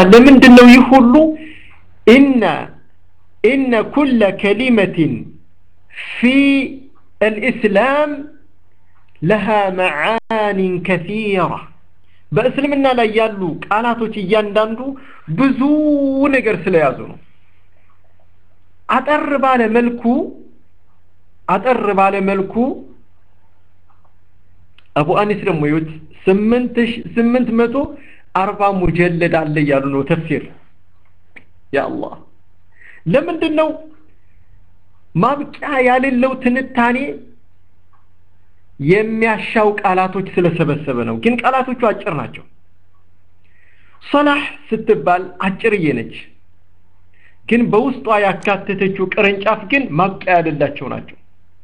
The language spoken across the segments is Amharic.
ለምንድን ነው ይህ ሁሉ ኢነ ኢነ ኩለ ከሊመትን ፊ አልኢስላም ለሃ መዓኒን ከሲራ በእስልምና ላይ ያሉ ቃላቶች እያንዳንዱ ብዙ ነገር ስለያዙ ነው አጠር ባለ መልኩ አጠር ባለ መልኩ አቡ አኒስ ደግሞ ይሁት ስምንት ስምንት መቶ አርባ ሙጀለድ አለ እያሉ ነው ተፍሲር ያ አላህ ለምንድን ነው ማብቂያ ያሌለው ትንታኔ የሚያሻው ቃላቶች ስለሰበሰበ ነው ግን ቃላቶቹ አጭር ናቸው ሰላህ ስትባል አጭርዬ ነች ግን በውስጧ ያካተተችው ቅርንጫፍ ግን ማብቂያ ያሌላቸው ናቸው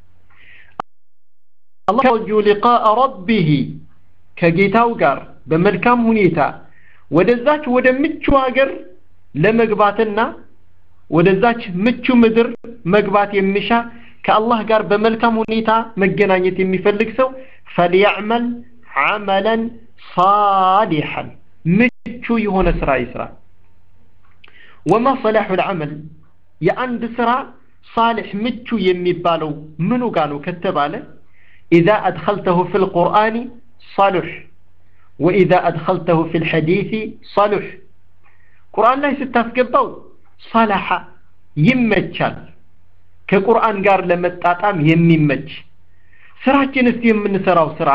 አላህ የርጁ ሊቃአ ረቢህ ከጌታው ጋር በመልካም ሁኔታ ወደዛች ወደ ምቹ ሀገር ለመግባትና ወደዛች ምቹ ምድር መግባት የሚሻ ከአላህ ጋር በመልካም ሁኔታ መገናኘት የሚፈልግ ሰው ፈልያዕመል ዓመለን ሳሊሐን ምቹ የሆነ ስራ ይስራ ወማ ሰላሑ ልዓመል የአንድ ስራ ሳሊሕ ምቹ የሚባለው ምኑ ጋ ነው ከተባለ ኢዛ አድኸልተሁ ፊ ልቁርአን صالح وإذا أدخلته في الحديث صالح ቁርአን ላይ ስታስገባው ሰላሐ ይመቻል ከቁርአን ጋር ለመጣጣም የሚመች ስራችን እስቲ የምንሰራው ስራ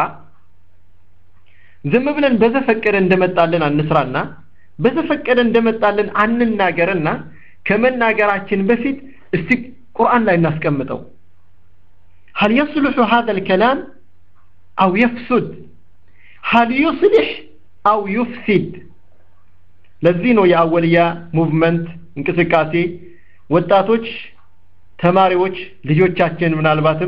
ዝም ብለን በዘፈቀደ እንደመጣልን አንስራና በዘፈቀደ እንደመጣልን አንናገርና ከመናገራችን በፊት እስቲ ቁርአን ላይ እናስቀምጠው هل يصلح هذا الكلام أو يفسد هل يصلح أو يفسد ለዚህ ነው የአወልያ ሙቭመንት እንቅስቃሴ ወጣቶች ተማሪዎች ልጆቻችን ምናልባትም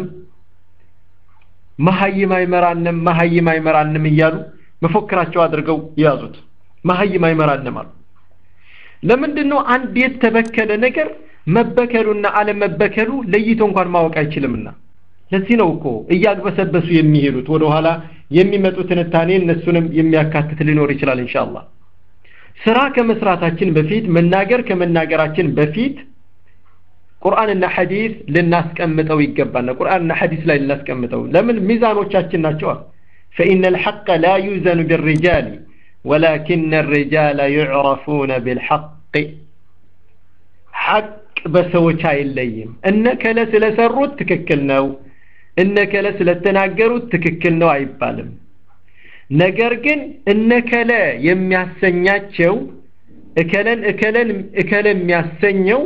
መሀይም አይመራንም መሀይም አይመራንም እያሉ መፎክራቸው አድርገው የያዙት መሀይም አይመራንም አሉ ለምንድን ነው አንድ የተበከለ ነገር መበከሉና አለመበከሉ ለይቶ እንኳን ማወቅ አይችልምና ለዚህ ነው እኮ እያግበሰበሱ የሚሄዱት ወደኋላ የሚመጡ ትንታኔ እነሱንም የሚያካትት ሊኖር ይችላል ኢንሻአላህ ስራ ከመስራታችን በፊት መናገር ከመናገራችን በፊት ቁርአንና ሐዲስ ልናስቀምጠው ይገባና ቁርአንና ሐዲስ ላይ ልናስቀምጠው ለምን ሚዛኖቻችን ናቸው فإن الحق لا يوزن بالرجال ولكن الرجال يعرفون بالحق حق በሰዎች አይለይም እነከለ ስለሰሩት ትክክል ነው እነከለ ስለተናገሩት ትክክል ነው አይባልም ነገር ግን እነከለ የሚያሰኛቸው እከለን እከለን እከለ የሚያሰኘው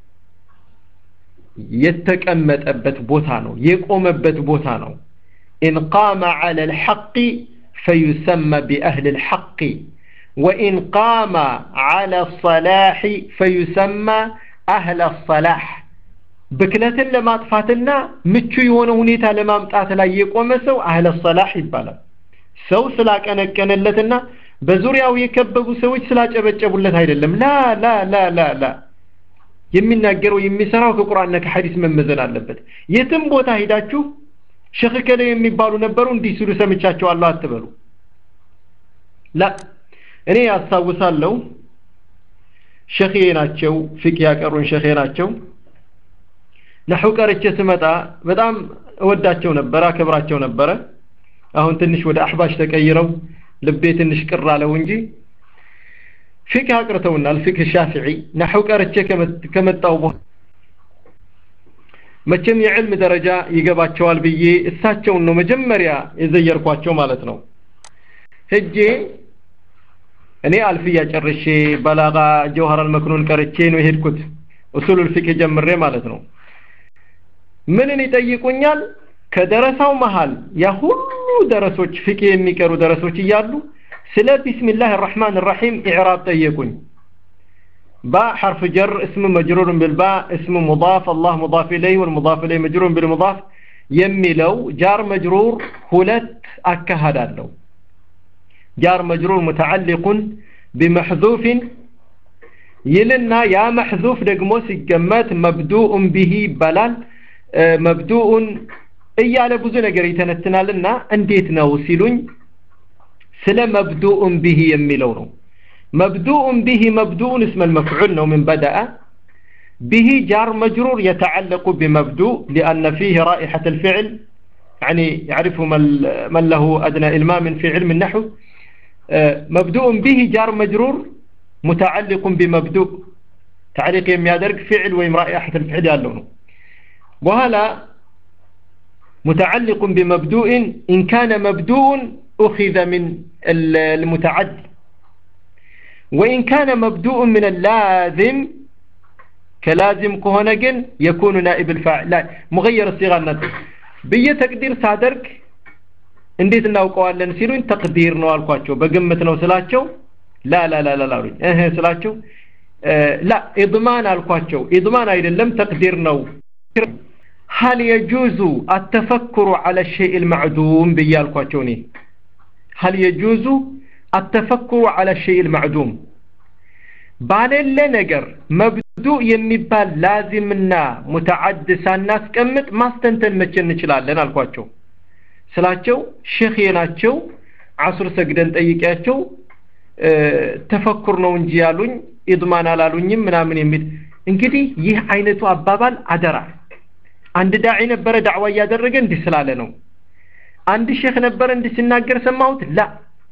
የተቀመጠበት ቦታ ነው የቆመበት ቦታ ነው إن قام على الحق فيسمى بأهل الحق وإن قام على الصلاح فيسمى أهل الصلاح ብክለትን ለማጥፋትና ምቹ የሆነ ሁኔታ ለማምጣት ላይ የቆመ ሰው አህለ ሰላህ ይባላል ሰው ስላቀነቀነለትና በዙሪያው የከበቡ ሰዎች ስላጨበጨቡለት አይደለም ላ ላ ላ ላ ላ የሚናገረው የሚሰራው ከቁርአንና ከሐዲስ መመዘን አለበት የትም ቦታ ሂዳችሁ ሸህ ከለ የሚባሉ ነበሩ እንዲህ ሲሉ ሰምቻቸዋለሁ አትበሉ ላ እኔ ያስታውሳለሁ ሸኼ ናቸው ፊቅ ያቀሩን ሸኼ ናቸው ነሑ ቀርቼ ስመጣ በጣም እወዳቸው ነበረ አከብራቸው ነበረ አሁን ትንሽ ወደ አሕባሽ ተቀይረው ልቤ ትንሽ ቅር አለው እንጂ ፊቅህ አቅርተውናል ፊቅህ ሻፊዒ ነሑ ቀርቼ ከመጣው በኋላ መቼም የዕልም ደረጃ ይገባቸዋል ብዬ እሳቸውን ነው መጀመሪያ የዘየርኳቸው ማለት ነው ሄጄ እኔ አልፍያ ጨርሼ በላጋ ጀውሃራል መክኑን ቀርቼ ነው የሄድኩት ኡሱሉል ፊቅህ ጀምሬ ማለት ነው ምንን ይጠይቁኛል ከደረሳው መሃል ያ ሁሉ ደረሶች ፍቅህ የሚቀሩ ደረሶች እያሉ ስለ ቢስሚላህ الرحمن الرحيم ኢዕራብ ጠየቁኝ باء حرف جر اسم مجرور بالباء اسم مضاف الله مضاف إليه والمضاف إليه مجرور بالمضاف የሚለው ጃር መጅሩር ሁለት አካሃድ አለው ጃር መጅሩር ሙተዓሊቁን ቢመሕዙፍን ይልና ያ መሕዙፍ ደግሞ ሲገመት መብዱኡን ቢሂ ይባላል መብዱኡን እያለ ብዙ ነገር ይተነትናልና እንዴት ነው ሲሉኝ ስለ መብዱኡን ቢሂ የሚለው ነው مبدوء به مبدوء اسم المفعول نو من بدأ به جار مجرور يتعلق بمبدوء لأن فيه رائحة الفعل يعني يعرف من له أدنى إلمام في علم النحو مبدوء به جار مجرور متعلق بمبدوء تعليق يميادرك فعل ويم رائحة الفعل يالونه وهلا متعلق بمبدوء إن كان مبدوء أخذ من المتعدي وإن كان مبدوء من اللازم كلازم كهنجن يكون نائب الفاعل لا مغير الصيغة النطق بيه تقدير ሳደርግ እንዴት እናውቀዋለን ሲሉኝ ተቅዲር ነው አልኳቸው በግምት ነው ስላቸው ላ ላ ላ ላ አሉኝ እህ ስላቸው ላ ኢድማን አልኳቸው ኢድማን አይደለም ተቅዲር ነው هل يجوز التفكر على الشيء المعدوم بيالكواتشو ني هل يجوز التفكر على الشيء المعدوم ባለለ ነገር መብዱእ የሚባል ላዚምና ሙተዓድ ሳናስቀምጥ ማስተንተን መቼ እንችላለን አልኳቸው ስላቸው ሼኼ ናቸው አሱር ሰግደን ጠይቂያቸው ተፈኩር ነው እንጂ ያሉኝ ኢድማን አላሉኝም ምናምን የሚል እንግዲህ ይህ አይነቱ አባባል አደራ አንድ ዳዒ ነበረ ዳዕዋ እያደረገ እንዲህ ስላለ ነው አንድ ሼክ ነበረ እንዲህ ሲናገር ሰማሁት ላ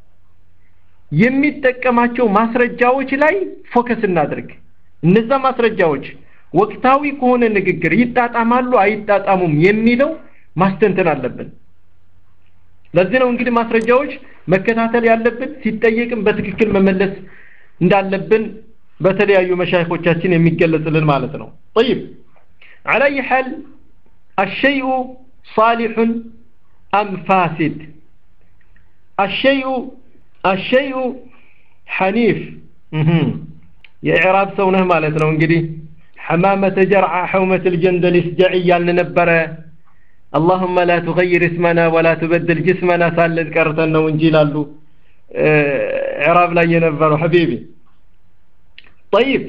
የሚጠቀማቸው ማስረጃዎች ላይ ፎከስ እናድርግ እነዛ ማስረጃዎች ወቅታዊ ከሆነ ንግግር ይጣጣማሉ አይጣጣሙም የሚለው ማስተንተን አለብን ለዚህ ነው እንግዲህ ማስረጃዎች መከታተል ያለብን ሲጠየቅም በትክክል መመለስ እንዳለብን በተለያዩ መሻይኮቻችን የሚገለጽልን ማለት ነው طيب على اي حال الشيء صالح ام فاسد الشيء الشيء حنيف የኢዕራብ ሰው ነህ ማለት ነው እንግዲህ حمامة جرعى حومة الجندل اسجعي ያልን ነበረ اللهم لا تغير اسمنا ولا تبدل جسمنا ሳለት ቀርተን ነው እንጂ ይላሉ ኢዕራብ ላይ የነበረው حبيبي طيب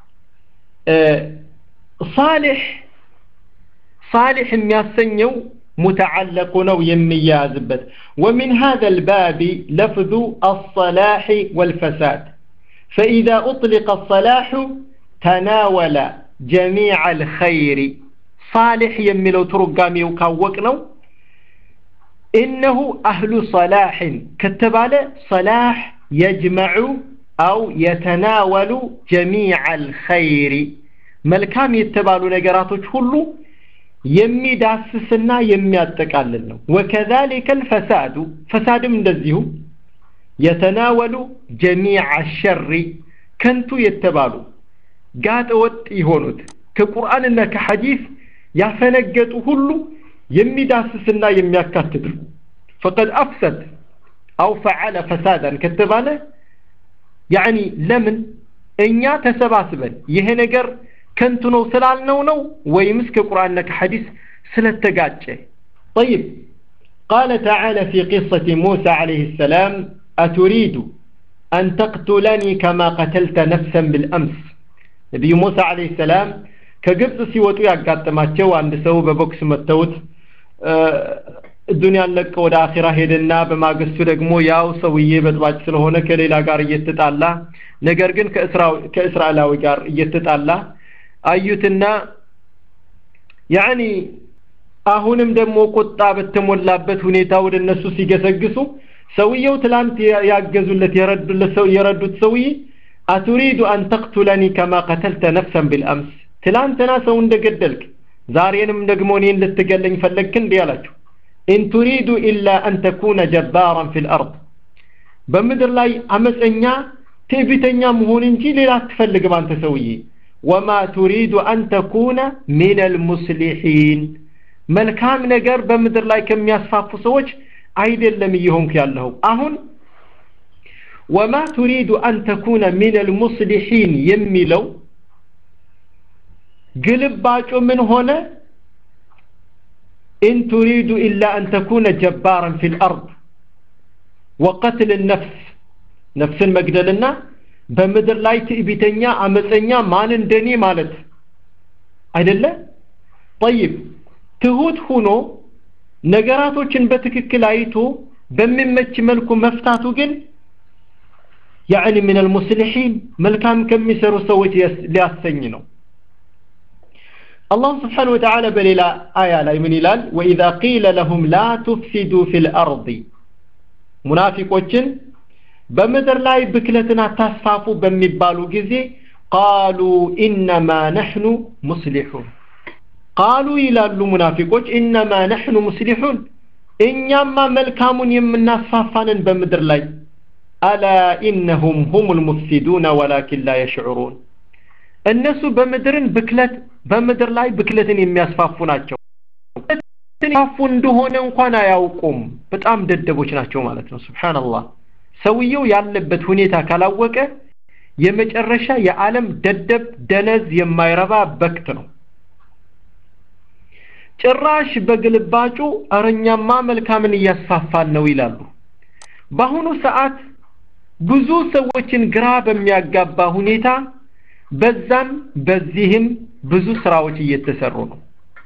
صالح صالح የሚያሰኘው متعلق ነው የሚያዝበት ومن هذا الباب لفظ الصلاح والفساد فإذا أطلق الصلاح تناول جميع الخير صالح يملو ترقامي وكاوكنو إنه أهل صلاح كتبال صلاح يجمع أو يتناول جميع الخير ملكام يتبالو نقراتو كله የሚዳስስና የሚያጠቃልል ነው ወከዛሊከ الفساد ፈሳድም እንደዚሁ የተናወሉ ጀሚዕ ሸሪ ከንቱ የተባሉ ጋጠ ወጥ የሆኑት ከቁርአንና ከሐዲስ ያፈነገጡ ሁሉ የሚዳስስና የሚያካትት ፈቀድ አፍሰድ አው ፈዓለ ፈሳዳን ከተባለ ያኒ ለምን እኛ ተሰባስበን ይሄ ነገር ከንቱ ነው ስላልነው ነው ወይምስ ከቁርአንና ከሐዲስ ስለተጋጨ طيب قال تعالى في قصة موسى عليه السلام أتريد أن تقتلني كما قتلت نفسا بالأمس نبي موسى عليه السلام كقبض سيوتو ያጋጠማቸው አንድ ሰው በቦክስ መተውት ዱንያን ለቀ ወደ አኺራ ሄደና በማግስቱ ደግሞ ያው ሰውዬ በጥባጭ ስለሆነ ከሌላ ጋር እየተጣላ ነገር ግን ከእስራኤላዊ ጋር እየተጣላ አዩትና ያኒ አሁንም ደግሞ ቁጣ በተሞላበት ሁኔታ ወደ እነሱ ሲገሰግሱ ሰውየው ትላንት ያገዙለት የረዱለት ሰው የረዱት ሰውዬ አቱሪዱ አን ተቅቱለኒ ከማ ቀተልተ ነፍሰን ቢልአምስ ትላንትና ሰው እንደገደልክ ዛሬንም ደግሞ እኔን ልትገለኝ ፈለግክ እንዲህ አላቸው ኢን ቱሪዱ ኢላ አን ተኩነ ጀባራን ፊ ልአርድ በምድር ላይ አመፀኛ ትዕቢተኛ መሆን እንጂ ሌላ አትፈልግም አንተ ሰውዬ ወማ ቱሪዱ አን ተኩነ ሚን አልሙስሊሒን መልካም ነገር በምድር ላይ ከሚያስፋፉ ሰዎች አይደለም እየሆንክ ያለኸው አሁን ወማ ቱሪዱ አን ተኩነ ሚን አልሙስሊሒን የሚለው ግልባጩ ምን ሆነ ኢን ቱሪዱ ኢላ አን ተኩነ ጀባራን ፊ ልአርድ ወቀትል ነፍስ ነፍስን መግደልና በምድር ላይ ትዕቢተኛ አመፀኛ ማን እንደኔ ማለት አይደለ ጠይብ ትሁት ሁኖ ነገራቶችን በትክክል አይቶ በሚመች መልኩ መፍታቱ ግን ያዕኒ ምን አልሙስሊሒን መልካም ከሚሰሩ ሰዎች ሊያሰኝ ነው አላህ ስብሓን ወተዓላ በሌላ አያ ላይ ምን ይላል ወኢዛ ቂለ ለሁም ላ ቱፍሲዱ ፊ ልአርض ሙናፊቆችን በምድር ላይ ብክለትን አታስፋፉ በሚባሉ ጊዜ ቃሉ ኢነማ ነሕኑ ሙስሊሑን ቃሉ ይላሉ ሙናፊቆች ኢነማ ነሕኑ ሙስሊሑን እኛማ መልካሙን የምናስፋፋንን በምድር ላይ አላ ኢነሁም ሁም ልሙፍሲዱነ ወላኪን ላ የሽዑሩን እነሱ በምድርን ብክለት በምድር ላይ ብክለትን የሚያስፋፉ ናቸው ያስፋፉ እንደሆነ እንኳን አያውቁም በጣም ደደቦች ናቸው ማለት ነው ስብሓንላህ ሰውየው ያለበት ሁኔታ ካላወቀ የመጨረሻ የዓለም ደደብ ደነዝ የማይረባ በክት ነው ጭራሽ በግልባጩ እረኛማ መልካምን እያስፋፋን ነው ይላሉ በአሁኑ ሰዓት ብዙ ሰዎችን ግራ በሚያጋባ ሁኔታ በዛም በዚህም ብዙ ስራዎች እየተሰሩ ነው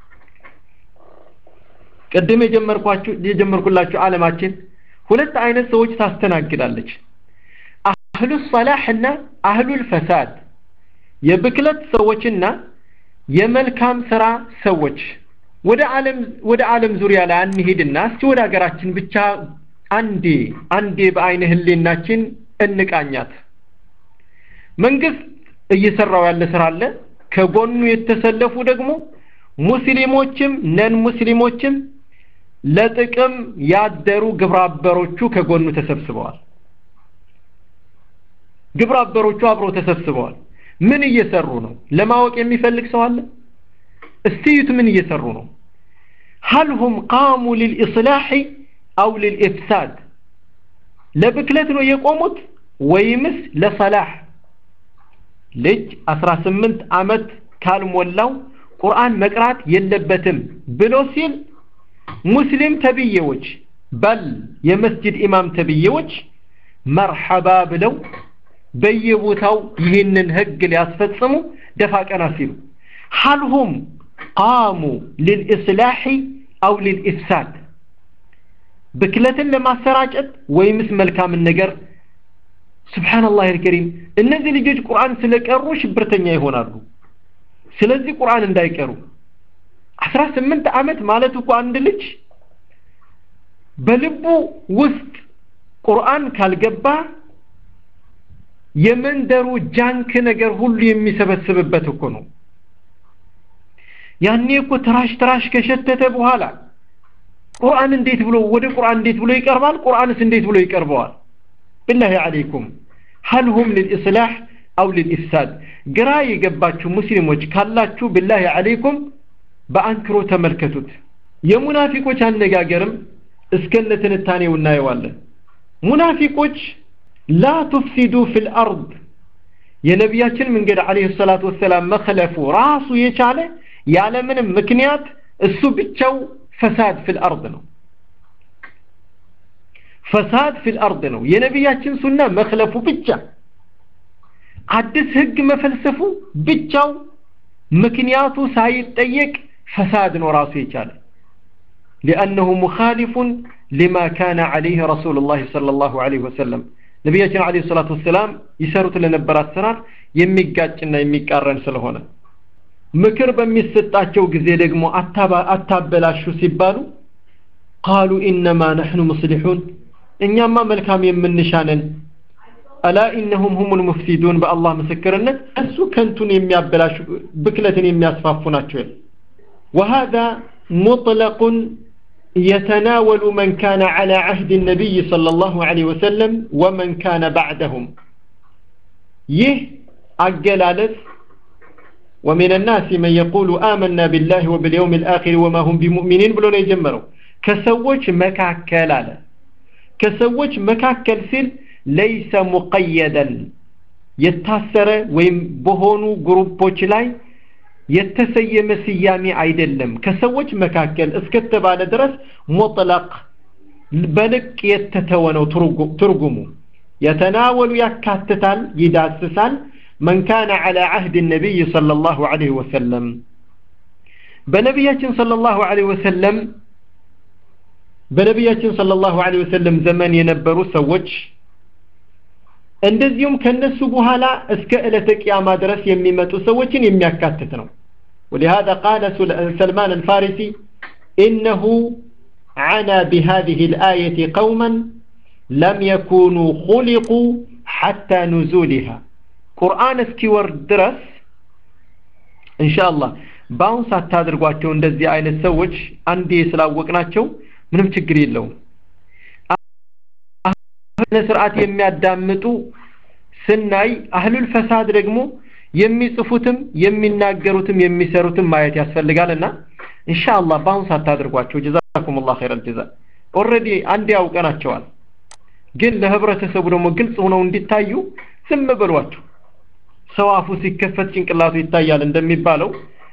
ቅድም የጀመርኳችሁ የጀመርኩላችሁ ዓለማችን ሁለት አይነት ሰዎች ታስተናግዳለች አህሉ ሰላህ እና አህሉል ፈሳድ የብክለት ሰዎችና የመልካም ስራ ሰዎች ወደ ዓለም ወደ ዓለም ዙሪያ ላይ አንሄድና እስቲ ወደ ሀገራችን ብቻ አንዴ አንዴ በአይነ ህሌናችን እንቃኛት መንግስት እየሰራው ያለ ስራ አለ ከጎኑ የተሰለፉ ደግሞ ሙስሊሞችም ነን ሙስሊሞችም ለጥቅም ያደሩ ግብረአበሮቹ ከጎኑ ተሰብስበዋል ግብረአበሮቹ አብረው ተሰብስበዋል ምን እየሰሩ ነው ለማወቅ የሚፈልግ ሰው አለ استيت من يسرونه هل هم قاموا للإصلاح أو للإفساد لبكلت ነው የቆሙት ወይምስ ለሰላህ ልጅ 18 ዓመት ካልሞላው ቁርአን መቅራት የለበትም ብሎ ሲል ሙስሊም ተብዬዎች በል የመስጅድ ኢማም ተብዬዎች መርሐባ ብለው በየቦታው ይህንን ህግ ሊያስፈጽሙ ደፋ ቀና ሲሉ ሀልሁም ቃሙ ሊልኢስላሒ አው ሊልኢፍሳድ ብክለትን ለማሰራጨት ወይምስ መልካምን ነገር ስብሓንላህ አልከሪም እነዚህ ልጆች ቁርአን ስለቀሩ ሽብርተኛ ይሆናሉ ስለዚህ ቁርአን እንዳይቀሩ አስራ ስምንት ዓመት ማለት እኮ አንድ ልጅ በልቡ ውስጥ ቁርአን ካልገባ የመንደሩ ጃንክ ነገር ሁሉ የሚሰበስብበት እኮ ነው ያኔ እኮ ትራሽ ትራሽ ከሸተተ በኋላ ቁርአን እንዴት ብሎ ወደ ቁርአን እንዴት ብሎ ይቀርባል ቁርአንስ እንዴት ብሎ ይቀርበዋል بالله عليكم هل هم للإصلاح أو للإفساد ግራ የገባችሁ ሙስሊሞች ካላችሁ بالله عليكم በአንክሮ ተመልከቱት የሙናፊቆች አነጋገርም እስከነ ትንታኔው እናየዋለን ሙናፊቆች ላ ቱፍሲዱ ፊል አርድ የነቢያችን መንገድ አለይሂ ሰላቱ ወሰላም መክለፉ ራሱ የቻለ ያለምንም ምክንያት እሱ ብቻው ፈሳድ ፊል አርድ ነው ፈሳድ ፊል አርድ ነው የነቢያችን ሱና መክለፉ ብቻ አዲስ ህግ መፈልሰፉ ብቻው ምክንያቱ ሳይጠየቅ ፈሳድ ነው ራሱ የቻለ لأنه مخالف لما كان عليه رسول الله صلى الله عليه وسلم ነቢያችን አለይሂ ሰላቱ ወሰላም ይሰሩት ለነበረ አሰራር የሚጋጭና የሚቃረን ስለሆነ ምክር በሚሰጣቸው ጊዜ ደግሞ አታበላሹ ሲባሉ ቃሉ ኢነማ ነሕኑ ሙስሊሑን እኛማ መልካም የምንሻነን አላ ኢነሁም ሁም ልሙፍሲዱን በአላህ ምስክርነት እሱ ከንቱን የሚያበላሹ ብክለትን የሚያስፋፉ ናቸው وهذا مطلق يتناول من كان على عهد النبي صلى الله عليه وسلم ومن كان بعدهم يه أجلالس ومن الناس من يقول آمنا بالله وباليوم الآخر وما هم بمؤمنين بلون يجمروا كسوج مكاكل على كسوج مكاكل سيل ليس مقيدا يتاثر ويم بهونو جروبوች ላይ የተሰየመ ስያሜ አይደለም ከሰዎች መካከል እስከተባለ ድረስ ሙጥለቅ በልቅ የተተወ ነው ትርጉሙ የተናወሉ ያካትታል ይዳስሳል من كان على عهد النبي صلى الله عليه وسلم በነቢያችን صلى الله عليه وسلم በነቢያችን صلى الله عليه وسلم ዘመን የነበሩ ሰዎች እንደዚሁም ከነሱ በኋላ እስከ ዕለተ ቅያማ ድረስ የሚመጡ ሰዎችን የሚያካትት ነው ولهذا قال سلمان الفارسي إنه عنا بهذه الآية قوما لم يكونوا خلقوا حتى نزولها قرآن እስኪወርድ ድረስ ኢንሻአላህ በአሁን ሳታደርጓቸው እንደዚህ አይነት ሰዎች አንዴ ስላወቅናቸው ምንም ችግር የለውም ስርዓት የሚያዳምጡ ስናይ አህሉል ፈሳድ ደግሞ የሚጽፉትም የሚናገሩትም የሚሰሩትም ማየት ያስፈልጋልና ኢንሻአላህ በአሁን ሳታደርጓቸው ጀዛኩሙላህ ኸይረል ጀዛ ኦልሬዲ አንዴ ያውቀናቸዋል ግን ለህብረተሰቡ ደግሞ ግልጽ ሆነው እንዲታዩ ዝም በሏቸው ሰው አፉ ሲከፈት ጭንቅላቱ ይታያል እንደሚባለው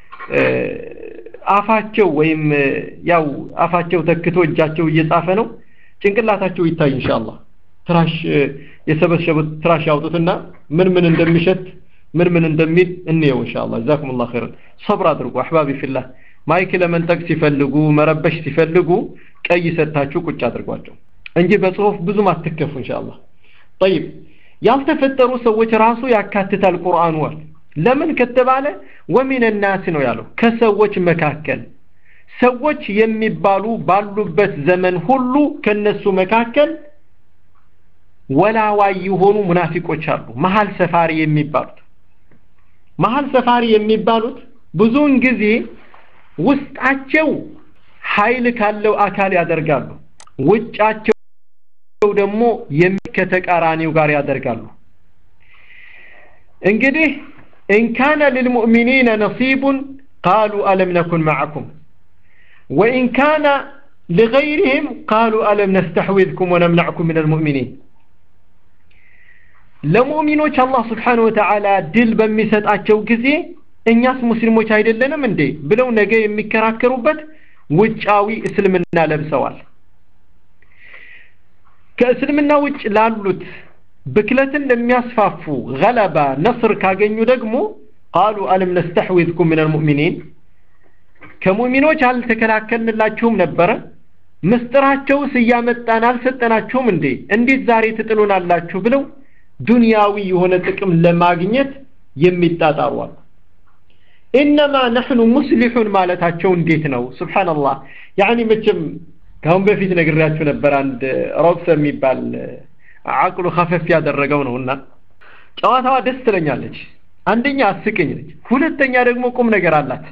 አፋቸው ወይም ያው አፋቸው ተክቶ እጃቸው እየጻፈ ነው ጭንቅላታቸው ይታይ ኢንሻአላህ ትራሽ የሰበሰቡት ትራሽ ያውጡትና ምን ምን እንደሚሸት ምን ምን እንደሚል እንየው ኢንሻአላህ ጀዛኩሙላህ ኸይረን ሰብር አድርጉ አህባቢ ፊላህ ማይክ ለመንጠቅ ሲፈልጉ መረበሽ ሲፈልጉ ቀይ ሰታችሁ ቁጭ አድርጓቸው እንጂ በጽሁፍ ብዙም አትከፉ ኢንሻአላህ طيب ያልተፈጠሩ ሰዎች ራሱ ያካትታል ቁርአኑ ለምን ከተባለ ወሚን ናስ ነው ያለው ከሰዎች መካከል ሰዎች የሚባሉ ባሉበት ዘመን ሁሉ ከነሱ መካከል ወላዋይ የሆኑ ሙናፊቆች አሉ መሀል ሰፋሪ የሚባሉት መሀል ሰፋሪ የሚባሉት ብዙውን ጊዜ ውስጣቸው ኃይል ካለው አካል ያደርጋሉ ውጫቸው ደግሞ ከተቃራኒው ጋር ያደርጋሉ እንግዲህ إن كان للمؤمنين نصيب قالوا ألم نكن معكم وإن كان لغيرهم قالوا ألم نستحوذكم ونمنعكم من المؤمنين ለሙእሚኖች አላህ ስብሓን ወተዓላ ድል በሚሰጣቸው ጊዜ እኛስ ሙስሊሞች አይደለንም እንዴ ብለው ነገ የሚከራከሩበት ውጫዊ እስልምና ለብሰዋል ከእስልምና ውጭ ላሉት ብክለትን ለሚያስፋፉ ገለባ ነስር ካገኙ ደግሞ ቃሉ አለም ነስተሕዊዝኩም ምን አልሙእሚኒን ከሙእሚኖች አልተከላከልንላችሁም ነበረ ምስጢራቸውስ እያመጣን አልሰጠናችሁም እንዴ እንዴት ዛሬ ትጥሉናላችሁ ብለው ዱንያዊ የሆነ ጥቅም ለማግኘት የሚጣጣሩ አሉ ኢነማ ነሕኑ ሙስሊሑን ማለታቸው እንዴት ነው ስብሓንላህ ያኒ መቼም ከአሁን በፊት ነግሬያችሁ ነበር አንድ ሮብሰ የሚባል አቅሉ ከፈፍ ያደረገው ነውና ጨዋታዋ ደስ ትለኛለች አንደኛ አስቅኝ ነች ሁለተኛ ደግሞ ቁም ነገር አላት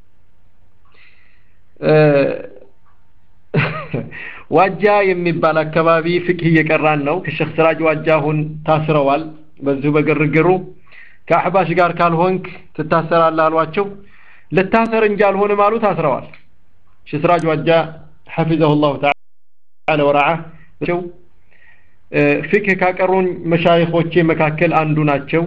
ዋጃ የሚባል አካባቢ ፍቅህ እየቀራን ነው ከሼክ ስራጅ ዋጃ አሁን ታስረዋል በዚሁ በግርግሩ ከአሕባሽ ጋር ካልሆንክ ትታሰራለህ አሏቸው ልታሰር እንጂ አልሆንም አሉ ታስረዋል ሼክ ስራጅ ዋጃ حفظه الله تعالى ورعاه ፍቅህ ካቀሩን መሻይኾቼ መካከል አንዱ ናቸው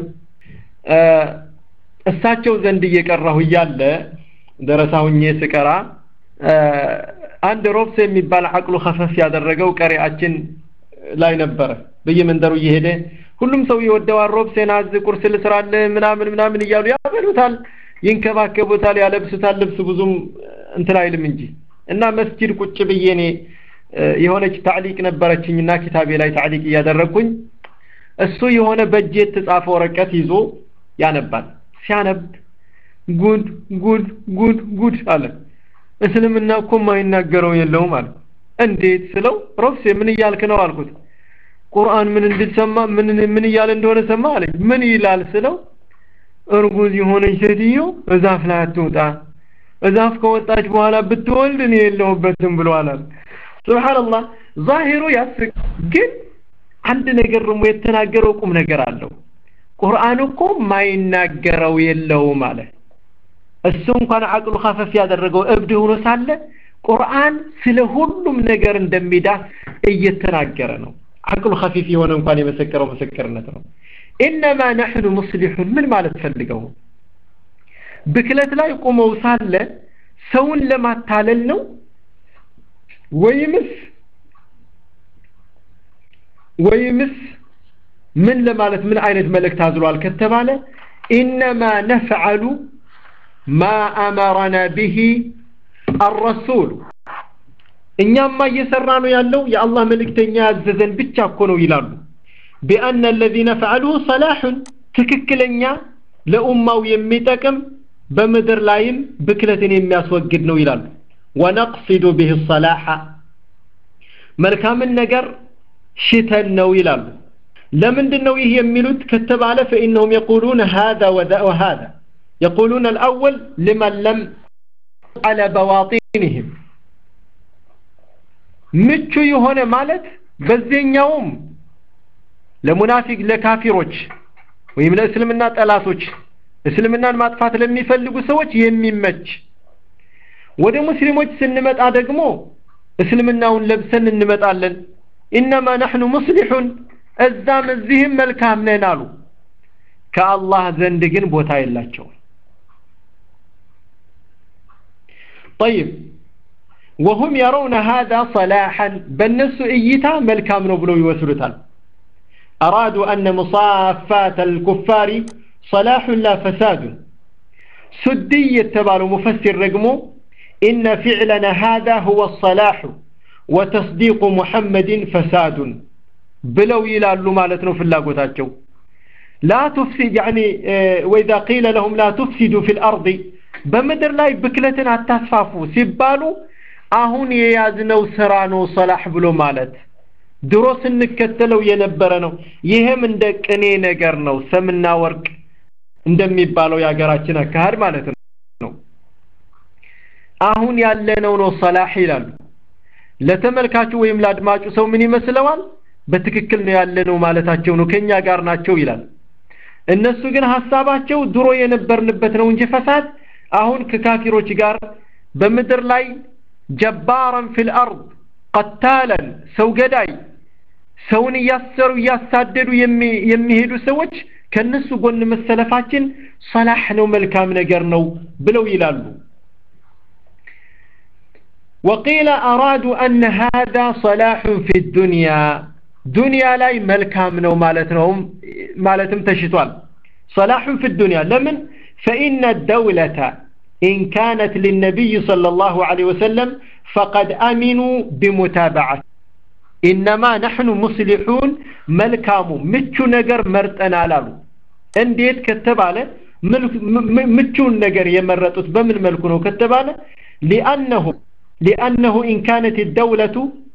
እሳቸው ዘንድ እየቀራሁ እያለ ደረሳ ሁኜ ስቀራ አንድ ሮብስ የሚባል አቅሉ ከፈፍ ያደረገው ቀሪያችን ላይ ነበረ በየመንደሩ እየሄደ ሁሉም ሰው ይወደዋል ሮብሴን አዝ ቁርስ ልስራለ ምናምን ምናምን እያሉ ያበሉታል ይንከባከቡታል ያለብሱታል ልብስ ብዙም እንትን አይልም እንጂ እና መስጂድ ቁጭ ብዬ እኔ የሆነች ታዕሊቅ ነበረችኝና ኪታቤ ላይ ታዕሊቅ እያደረግኩኝ እሱ የሆነ በእጅ የተጻፈ ወረቀት ይዞ ያነባል ሲያነብ ጉድ ጉድ ጉድ ጉድ አለ እስልምና እኮ የማይናገረው የለውም አለ እንዴት ስለው ሮብሴ ምን እያልክ ነው አልኩት ቁርአን ምን እንድትሰማ ምን ምን እያለ እንደሆነ ሰማ አለኝ ምን ይላል ስለው እርጉዝ የሆነች ሴትዮ እዛፍ ላይ አትውጣ እዛፍ ከወጣች በኋላ ብትወልድ እኔ የለሁበትም ብሏል አለ ሱብሃንአላህ ዛሂሩ ያስቅ ግን አንድ ነገር ደግሞ የተናገረው ቁም ነገር አለው ቁርአን እኮ ማይናገረው የለውም አለ እሱ እንኳን አቅሉ ከፈፍ ያደረገው እብድ ሆኖ ሳለ ቁርአን ስለ ሁሉም ነገር እንደሚዳስ እየተናገረ ነው አቅሉ ከፊፍ የሆነ እንኳን የመሰከረው ምስክርነት ነው ኢነማ ነሕኑ ሙስሊሑን ምን ማለት ፈልገው ብክለት ላይ ቆመው ሳለ ሰውን ለማታለል ነው ወይምስ ወይምስ ምን ለማለት ምን አይነት መልእክት አዝሏል ከተባለ ኢነማ ነፍዐሉ ማ አመረና ብሂ አረሱል እኛማ እየሰራ ነው ያለው የአላህ መልእክተኛ ያዘዘን ብቻ እኮ ነው ይላሉ ቢአነ አለዚነ ፈዐሉሁ ሰላሑን ትክክለኛ ለኡማው የሚጠቅም በምድር ላይም ብክለትን የሚያስወግድ ነው ይላሉ ወነቅሲዱ ብህ ሰላሐ መልካምን ነገር ሽተን ነው ይላሉ ለምንድን ነው ይህ የሚሉት ከተባለ ፈኢነሁም የቁሉነ ሃذا ወሃذا يقولون الأول لمن لم على بواطنهم ምቹ የሆነ ማለት በዚህኛውም ለሙናፊቅ ለካፊሮች ወይም ለእስልምና ጠላቶች እስልምናን ማጥፋት ለሚፈልጉ ሰዎች የሚመች ወደ ሙስሊሞች ስንመጣ ደግሞ እስልምናውን ለብሰን እንመጣለን ኢነማ ነሕኑ ሙስሊሑን እዛም እዚህም መልካም ነን አሉ ከአላህ ዘንድ ግን ቦታ የላቸውም طيب وهم يرون هذا صلاحا بالنس ايتا ملكام ነው ብለው ይወስዱታል أرادوا أن مصافات الكفار صلاح لا فساد سدي يتبال مفسر رقمه إن فعلنا هذا هو الصلاح وتصديق محمد فساد بلو يلالو مالتنا في اللاقوتاتشو لا تفسد يعني وإذا قيل لهم لا تفسدوا في الأرض بمدر لا بكلتنا التسفافو سيبالو አሁን የያዝነው ስራ ነው ሰላህ ብሎ ማለት ድሮ ስንከተለው የነበረ ነው ይህም እንደ ቅኔ ነገር ነው ሰምና ወርቅ እንደሚባለው የሀገራችን አካሄድ ማለት ነው አሁን ያለነው ነው ሰላህ ይላሉ ለተመልካቹ ወይም ለአድማጩ ሰው ምን ይመስለዋል በትክክል ነው ያለነው ማለታቸው ነው ከኛ ጋር ናቸው ይላል እነሱ ግን ሀሳባቸው ድሮ የነበርንበት ነው እንጂ ፈሳድ አሁን ከካፊሮች ጋር በምድር ላይ ጀባራን ፊል አርድ ቀታለን ሰው ገዳይ ሰውን እያሰሩ እያሳደዱ የሚሄዱ ሰዎች ከነሱ ጎን መሰለፋችን ሰላህ ነው መልካም ነገር ነው ብለው ይላሉ وقيل أرادوا أن هذا صلاح في الدنيا دنيا لاي ملكام نو مالتهم مالتهم تشتوال صلاح في الدنيا لمن فإن الدولة إن كانت للنبي صلى الله عليه وسلم فقد أمنوا بمتابعة إنما نحن مصلحون ملكامو متشو نجر مرتنا لالو انديت كتبالة متشو نجر يمرتوت بمن ملكونو كتبالة لأنه لأنه إن كانت الدولة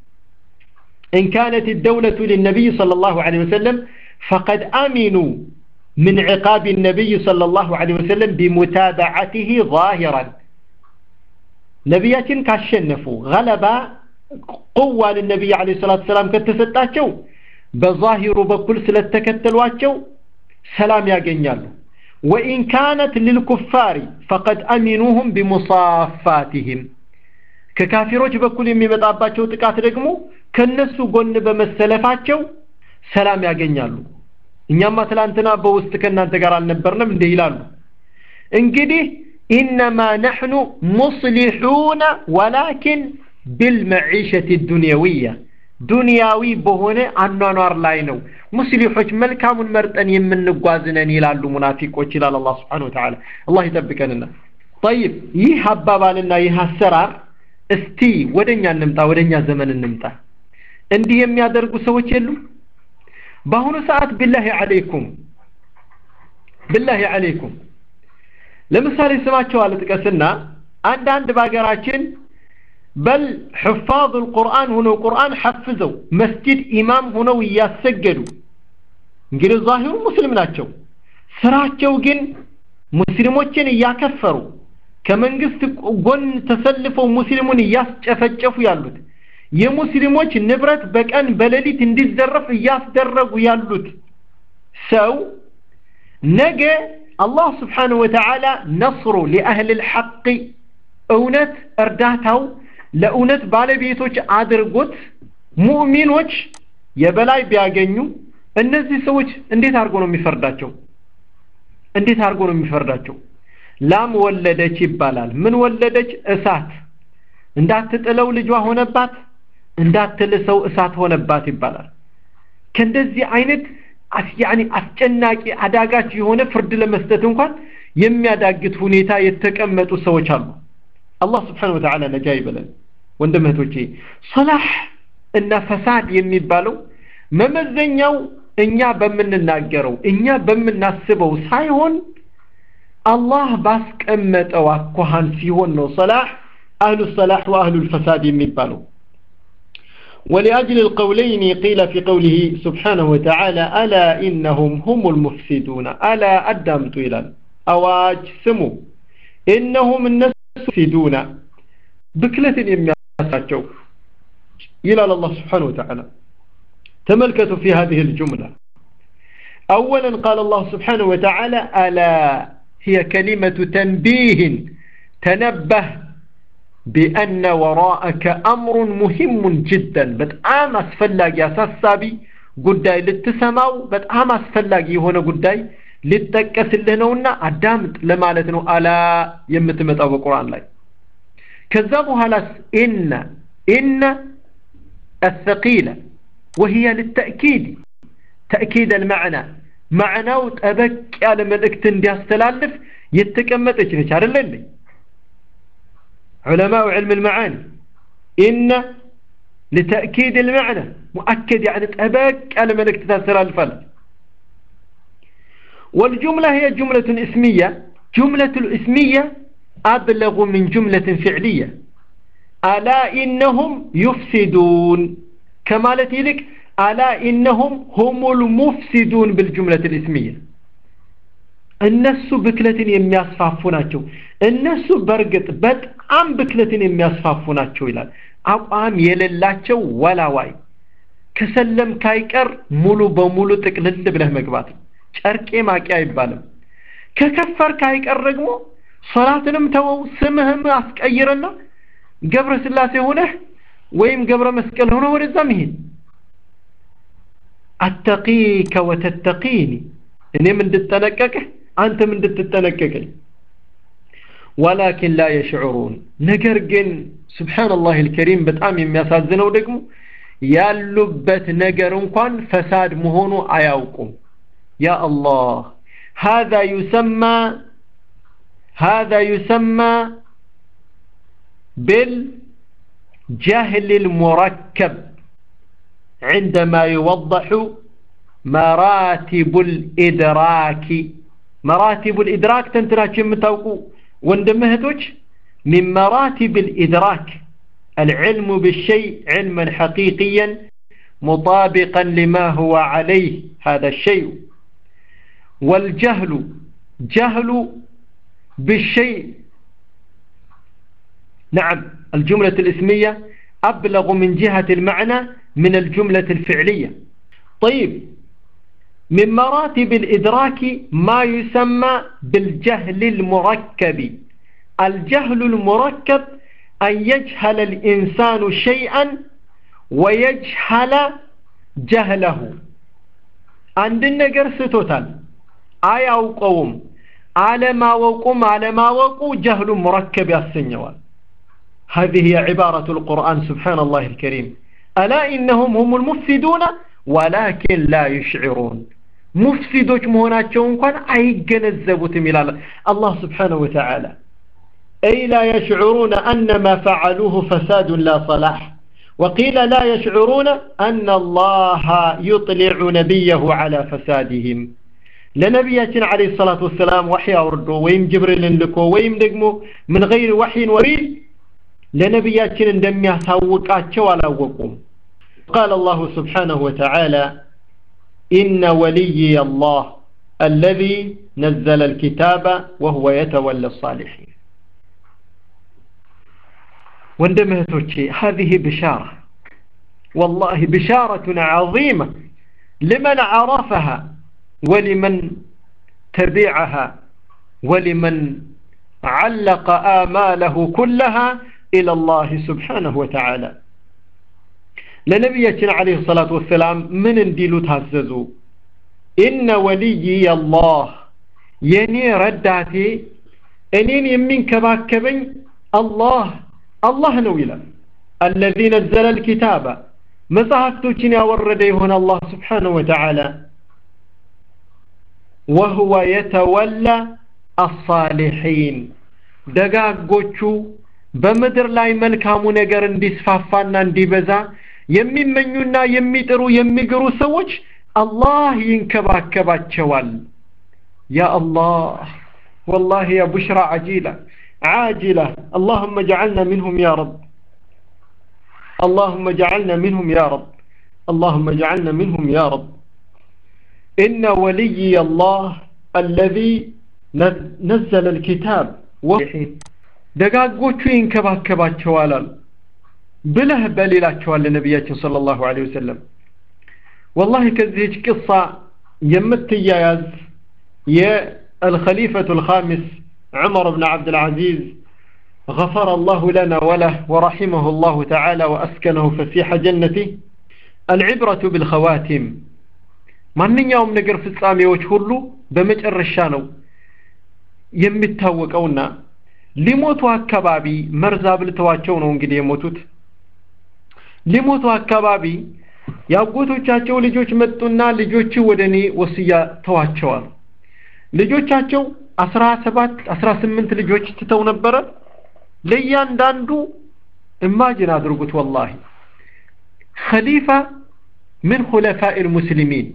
إن كانت الدولة للنبي صلى الله عليه وسلم فقد أمنوا من عقاب النبي صلى الله عليه وسلم بمتابعته ظاهرا نبياتين كاشنفوا غلبا قوة للنبي عليه الصلاة والسلام كتستاتشو بظاهر بكل سلتكتلواتشو سلام يا جنيالو وإن كانت للكفار فقد أمنوهم بمصافاتهم ከካፊሮች በኩል የሚመጣባቸው ጥቃት ደግሞ ከነሱ ጎን በመሰለፋቸው ሰላም ያገኛሉ እኛማ ትላንትና በውስጥ ከእናንተ ጋር አልነበርንም እንዲህ ይላሉ እንግዲህ ኢነማ ነሕኑ ሙስሊሑነ ወላኪን ቢልመዒሸት ዱንያዊያ ዱንያዊ በሆነ አኗኗር ላይ ነው ሙስሊሖች መልካሙን መርጠን የምንጓዝነን ይላሉ ሙናፊቆች ይላል አላህ ስብሓን ወተዓላ አላህ ይጠብቀንና ጠይብ ይህ አባባልና ይህ አሰራር እስቲ ወደኛ እንምጣ ወደኛ ዘመን እንምጣ እንዲህ የሚያደርጉ ሰዎች የሉም በአሁኑ ሰዓት ቢላሂ አለይኩም ቢላሂ አለይኩም ለምሳሌ ስማቸው አልጥቀስና አንዳንድ በሀገራችን በል ሕፋظ القرآن ሆነው ቁርአን ሐፍዘው መስጂድ ኢማም ሆነው እያሰገዱ እንግዲህ ዛሂሩ ሙስሊም ናቸው ስራቸው ግን ሙስሊሞችን እያከፈሩ ከመንግስት ጎን ተሰልፈው ሙስሊሙን እያስጨፈጨፉ ያሉት የሙስሊሞች ንብረት በቀን በሌሊት እንዲዘረፍ እያስደረጉ ያሉት ሰው ነገ አላህ ስብሓንሁ ወተዓላ ነስሩ ሊአህል ልሐቅ እውነት እርዳታው ለእውነት ባለቤቶች አድርጎት ሙእሚኖች የበላይ ቢያገኙ እነዚህ ሰዎች እንዴት አድርጎ ነው የሚፈርዳቸው እንዴት አድርጎ ነው የሚፈርዳቸው ላም ወለደች ይባላል ምን ወለደች እሳት እንዳትጥለው ልጇ ሆነባት እንዳትልሰው እሳት ሆነባት ይባላል ከእንደዚህ አይነት ያኒ አስጨናቂ አዳጋች የሆነ ፍርድ ለመስጠት እንኳን የሚያዳግት ሁኔታ የተቀመጡ ሰዎች አሉ አላህ ስብሓን ወተዓላ ነጃ ይበለን ወንድም እህቶቼ ሰላህ እና ፈሳድ የሚባለው መመዘኛው እኛ በምንናገረው እኛ በምናስበው ሳይሆን አላህ ባስቀመጠው አኳኋን ሲሆን ነው ሰላህ አህሉ ሰላህ ወአህሉ ልፈሳድ የሚባለው ولأجل القولين قيل في قوله سبحانه وتعالى ألا إنهم هم المفسدون ألا أدمت إلى أواج سمو إنهم الناس المفسدون بكلة يمياساتشو إلى الله سبحانه وتعالى تملكتوا في هذه الجملة أولا قال الله سبحانه وتعالى ألا هي كلمة تنبيه تنبه بأن وراءك أمر مهم جدا بتعام أسفلاق يا ساسابي قداي للتسماو بتعام أسفلاق هنا قداي للتكس اللي نونا أدامت لما لتنو ألا يمتمت أو القرآن لاي كذبوا هلاس إن إن الثقيلة وهي للتأكيد تأكيد المعنى معناه تبك على ملكت اندي استلالف يتكمت ايش نشار اللي علماء علم المعاني إن لتأكيد المعنى مؤكد يعني تبك على ملكت استلالف والجملة هي جملة اسمية جملة الاسمية أبلغ من جملة فعلية ألا إنهم يفسدون كمالة لك ألا إنهم هم المفسدون بالجملة الاسمية እነሱ ብክለትን የሚያስፋፉ ናቸው እነሱ በእርግጥ በጣም ብክለትን የሚያስፋፉ ናቸው ይላል አቋም የሌላቸው ወላዋይ ከሰለም ካይቀር ሙሉ በሙሉ ጥቅልል ብለህ መግባት ጨርቄ ማቂ አይባልም ከከፈር ካይቀር ደግሞ ሶላትንም ተወው ስምህም አስቀይርና ገብረ ስላሴ ሆነህ ወይም ገብረ መስቀል ሆነ ወደዛ መሄድ አተቂከ ወተተቂኒ እኔም እንድጠነቀቅህ አንተም እንድትጠነቀቀኝ ወላኪን ላ የሽዑሩን ነገር ግን ስብሓንላህ ልከሪም በጣም የሚያሳዝነው ደግሞ ያሉበት ነገር እንኳን ፈሳድ መሆኑ አያውቁም ያ አላህ هذا يسمى هذا يسمى بالجهل المركب عندما يوضح مراتب الإدراك مراتب الإدراك تنتراك يمتوقو واندمهتوش من مراتب الإدراك العلم بالشيء علما حقيقيا مطابقا لما هو عليه هذا الشيء والجهل جهل بالشيء نعم الجملة الاسمية أبلغ من جهة المعنى من الجملة الفعلية طيب من مراتب الإدراك ما يسمى بالجهل المركب الجهل المركب أن يجهل الإنسان شيئا ويجهل جهله عند النجر ستوتال آية أو قوم على ما وقوم على ما وقو جهل مركب السنوات هذه هي عبارة القرآن سبحان الله الكريم ألا إنهم هم المفسدون ولكن لا يشعرون مفسدوش مهناتشون كان أي جنزبوت ملال الله سبحانه وتعالى أي لا يشعرون أن ما فعلوه فساد لا صلاح وقيل لا يشعرون أن الله يطلع نبيه على فسادهم لنبياتنا عليه الصلاة والسلام وحي أوردو ويم جبريل لكو ويم دقمو من غير وحي وريد لنبياتنا اندم يساوقاتشو على وقوم قال الله سبحانه وتعالى إن وليي الله الذي نزل الكتاب وهو يتولى الصالحين واندمهتوشي هذه بشارة والله بشارة عظيمة لمن عرفها ولمن تبعها ولمن علق آماله كلها إلى الله سبحانه وتعالى لنبينا عليه الصلاة والسلام من انديلو تهززو إن وليي الله يني رداتي أنين يمين كباكبين الله الله نويلا الذي نزل الكتاب مصحفتو يا وردي هنا الله سبحانه وتعالى وهو يتولى الصالحين ደጋጎቹ በምድር ላይ መልካሙ ነገር እንዲስፋፋና እንዲበዛ የሚመኙና የሚጥሩ የሚግሩ ሰዎች አላህ ይንከባከባቸዋል ያ አላህ ወላሂ ያ ቡሽራ አጂላ عاجلة اللهم اجعلنا منهم يا رب اللهم اجعلنا منهم يا رب اللهم اجعلنا منهم يا رب إن ولي الله الذي نزل الكتاب وحين ደጋጎቹ ይንከባከባቸዋል አሉ ብለህ በል ይላቸዋል ለነቢያችን صلى الله عليه وسلم والله ከዚህች ቅሳ የምትያያዝ የአልኸሊፈቱ الخامس عمر بن عبد العزيز غفر الله لنا وله ورحمه الله تعالى وأسكنه فسيح جنته العبرة بالخواتم ማንኛውም ነገር ፍጻሜዎች ሁሉ በመጨረሻ ነው የሚታወቀውና ሊሞቱ አካባቢ መርዝ አብልተዋቸው ነው እንግዲህ የሞቱት ሊሞቱ አካባቢ የአጎቶቻቸው ልጆች መጡና ልጆች ወደ እኔ ወስያ ተዋቸዋል ልጆቻቸው አስራ ሰባት አስራ ስምንት ልጆች ትተው ነበረ ለእያንዳንዱ እማጅን አድርጉት ወላሂ ኸሊፋ ምን ሁለፋኢ ልሙስሊሚን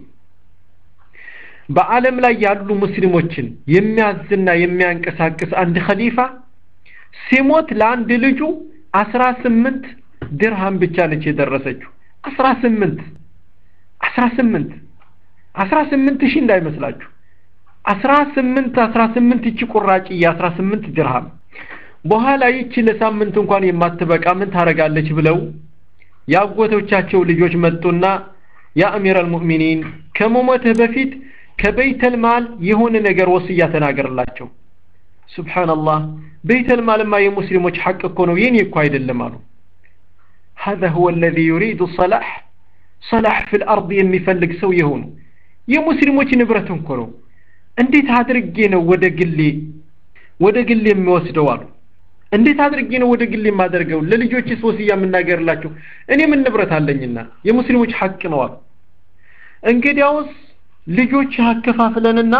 በዓለም ላይ ያሉ ሙስሊሞችን የሚያዝና የሚያንቀሳቅስ አንድ ኸሊፋ ሲሞት ለአንድ ልጁ አስራ ስምንት ድርሃም ብቻ ነች የደረሰችው አስራ ስምንት አስራ ስምንት አስራ ስምንት ሺህ እንዳይመስላችሁ አስራ ስምንት አስራ ስምንት ይቺ ቁራጭ የአስራ ስምንት ድርሃም በኋላ ይቺ ለሳምንት እንኳን የማትበቃ ምን ታረጋለች ብለው የአጎቶቻቸው ልጆች መጡና ያ አሚር አልሙእሚኒን ከመሞትህ በፊት ከበይተል ማል የሆነ ነገር ወስያ ተናገርላቸው ሱብሓነላህ በይተል ማልማ የሙስሊሞች ሐቅ እኮ ነው የኔ እኮ አይደለም አሉ هذا هو الذي يريد صلاح صلاح في الأرض የሚፈልግ ሰው የሆኑ የሙስሊሞች ንብረት እኮ ነው እንዴት አድርጌ ነው ወደ ግሌ ወደ ግሌ የሚወስደው አሉ እንዴት አድርጌ ነው ወደ ግሌ የማደርገው ለልጆችስ ወስያ የምናገርላቸው እኔ ምን ንብረት አለኝና የሙስሊሞች ሐቅ ነው አሉ እንግዲያውስ ልጆች አከፋፍለንና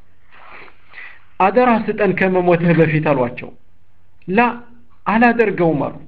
አደራ ስጠን ከመሞትህ በፊት አሏቸው ላ አላደርገውም አሉ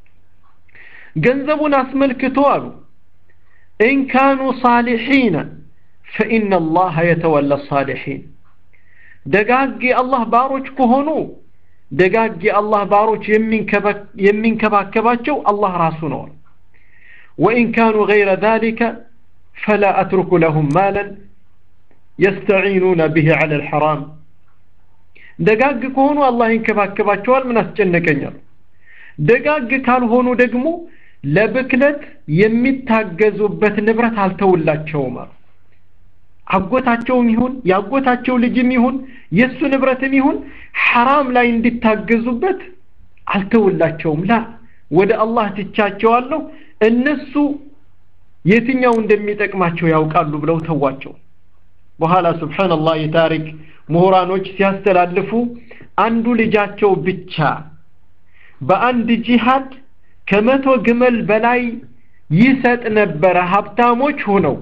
ገንዘቡን አስመልክቶ አሉ ኢንካኑ ሳሊሒነ ፈኢነ አላህ የተወላ ሳሊሒን ደጋግ የአላህ ባሮች ከሆኑ ደጋግ የአላህ ባሮች የሚንከባከባቸው አላህ ራሱ ነው ወኢን ካኑ ገይረ ذلك فلا أترك لهم مالا يستعينون به على الحرام ደጋግ ከሆኑ አላህ ይንከባከባቸዋል ምን አስጨነቀኛል ደጋግ ካልሆኑ ደግሞ ለብክለት የሚታገዙበት ንብረት አልተውላቸውም አሉ አጎታቸውም ይሁን የአጎታቸው ልጅም ይሁን የእሱ ንብረትም ይሁን ሐራም ላይ እንዲታገዙበት አልተውላቸውም ላ ወደ አላህ ትቻቸዋለሁ እነሱ የትኛው እንደሚጠቅማቸው ያውቃሉ ብለው ተዋቸው በኋላ ስብሓንላህ የታሪክ ምሁራኖች ሲያስተላልፉ አንዱ ልጃቸው ብቻ በአንድ ጂሃድ ከመቶ ግመል በላይ ይሰጥ ነበረ ሀብታሞች ሆነው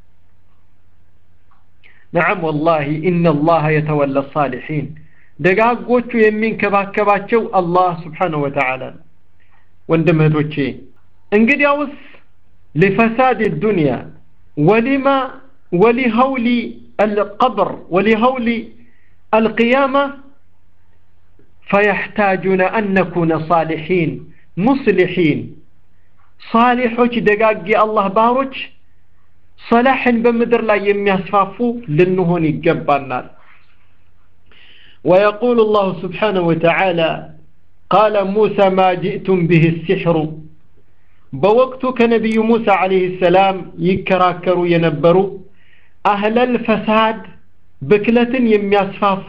ነዓም ወላሂ ኢነ አላህ የተወላ ሳሊሒን ደጋጎቹ የሚንከባከባቸው አላህ ስብሓንሁ ወተዓላ ነው ወንድም እህቶቼ እንግዲያውስ لفساد الدنيا ولما ولهول القبر ولهول القيامة فيحتاجون أن نكون صالحين مصلحين صالحوች ደጋግ የአላህ ባሮች صلاحን በምድር ላይ የሚያስፋፉ ልንሆን ይገባናል ويقول الله سبحانه وتعالى قال موسى ما جئتم به السحر በወቅቱ ከነቢዩ ሙሳ አለይሂ ሰላም ይከራከሩ የነበሩ አህለል ፈሳድ ብክለትን የሚያስፋፉ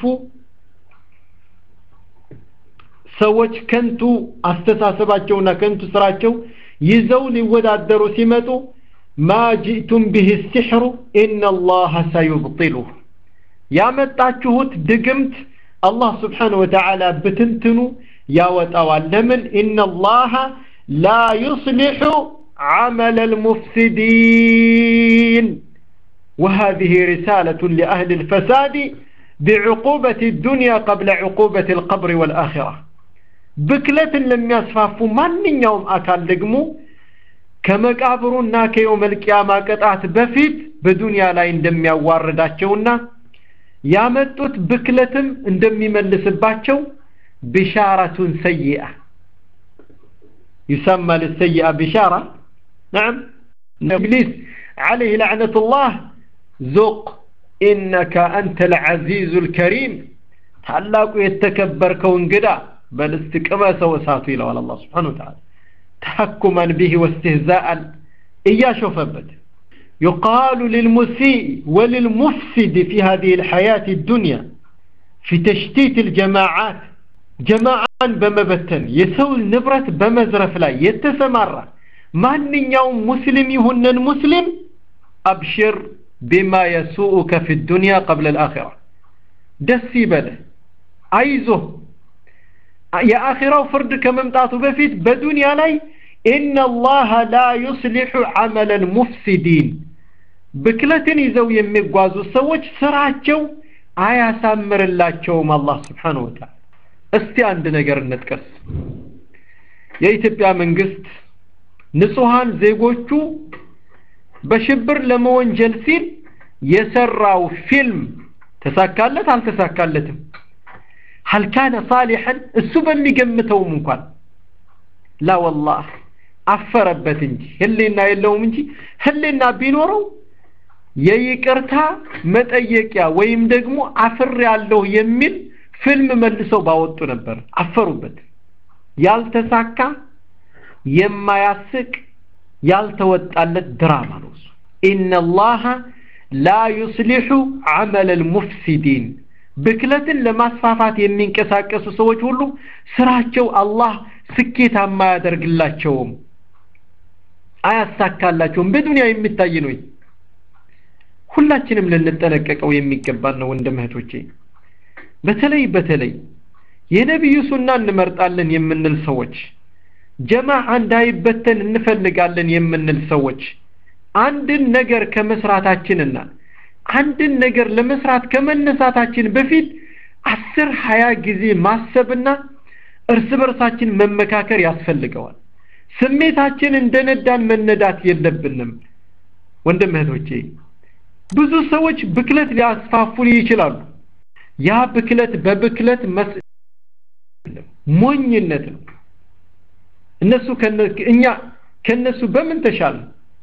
ሰዎች ከንቱ አስተሳሰባቸውና ከንቱ ስራቸው ይዘው ሊወዳደሩ ሲመጡ ማ ጅእቱም ብህ ሲሕሩ ኢነ አላህ ሰዩብጢሉህ ያመጣችሁት ድግምት አላህ ስብሓን ወተዓላ ብትንትኑ ያወጣዋል ለምን ኢነ አላህ لا يصلح عمل المفسدين وهذه رسالة لأهل الفساد بعقوبة الدنيا قبل عقوبة القبر والآخرة بكلة لم يصفافوا من يوم أكال لقمو كما قابرونا كيوم القيامة قطعت بفيت በዱንያ ላይ እንደሚያዋርዳቸውና ያመጡት ብክለትም እንደሚመልስባቸው ቢሻረቱን ሰይአ يسمى للسيئة بشارة نعم إبليس عليه لعنة الله ذق إنك أنت العزيز الكريم تعلقوا يتكبر كون قدا بل استكما سوى ساتو إلى الله سبحانه وتعالى تحكما به واستهزاء إياه شوفبت يقال للمسيء وللمفسد في هذه الحياة الدنيا في تشتيت الجماعات جماعان بمبتن يسوي النبرة بمزرف لا يتسمر من يوم مسلم يهنن مسلم أبشر بما يسوءك في الدنيا قبل الآخرة دسي بله أيزه يا آخرة فرد كممتعته بفيت بدنيا لي إن الله لا يصلح عمل المفسدين ብክለትን ይዘው የሚጓዙ ሰዎች ስራቸው አያሳምርላቸውም አላህ ስብሓነሁ ወተዓላ እስቲ አንድ ነገር እንጥቀስ የኢትዮጵያ መንግስት ንጹሃን ዜጎቹ በሽብር ለመወንጀል ሲል የሰራው ፊልም ተሳካለት አልተሳካለትም هل كان صالحا እሱ በሚገምተውም እንኳን ላ ወላህ አፈረበት እንጂ ህሊና የለውም እንጂ ህሊና ቢኖረው የይቅርታ መጠየቂያ ወይም ደግሞ አፍር ያለሁ የሚል ፊልም መልሰው ባወጡ ነበር አፈሩበት ያልተሳካ የማያስቅ ያልተወጣለት ድራማ ነው እሱ ኢነላሃ ላ ዩስሊሑ ዐመለ ልሙፍሲዲን ብክለትን ለማስፋፋት የሚንቀሳቀሱ ሰዎች ሁሉ ስራቸው አላህ ስኬታማ አያደርግላቸውም አያሳካላቸውም በዱንያ የሚታይ ነው ሁላችንም ልንጠነቀቀው የሚገባን ነው ወንድም እህቶቼ በተለይ በተለይ የነቢዩ ሱና እንመርጣለን የምንል ሰዎች ጀማዓ እንዳይበተን እንፈልጋለን የምንል ሰዎች አንድን ነገር ከመስራታችንና አንድን ነገር ለመስራት ከመነሳታችን በፊት አስር ሀያ ጊዜ ማሰብና እርስ በርሳችን መመካከር ያስፈልገዋል ስሜታችን እንደነዳን መነዳት የለብንም ወንድም እህቶቼ ብዙ ሰዎች ብክለት ሊያስፋፉ ይችላሉ ያ ብክለት በብክለት መስ ሞኝነት ነው እነሱ እኛ ከነሱ በምን ተሻለ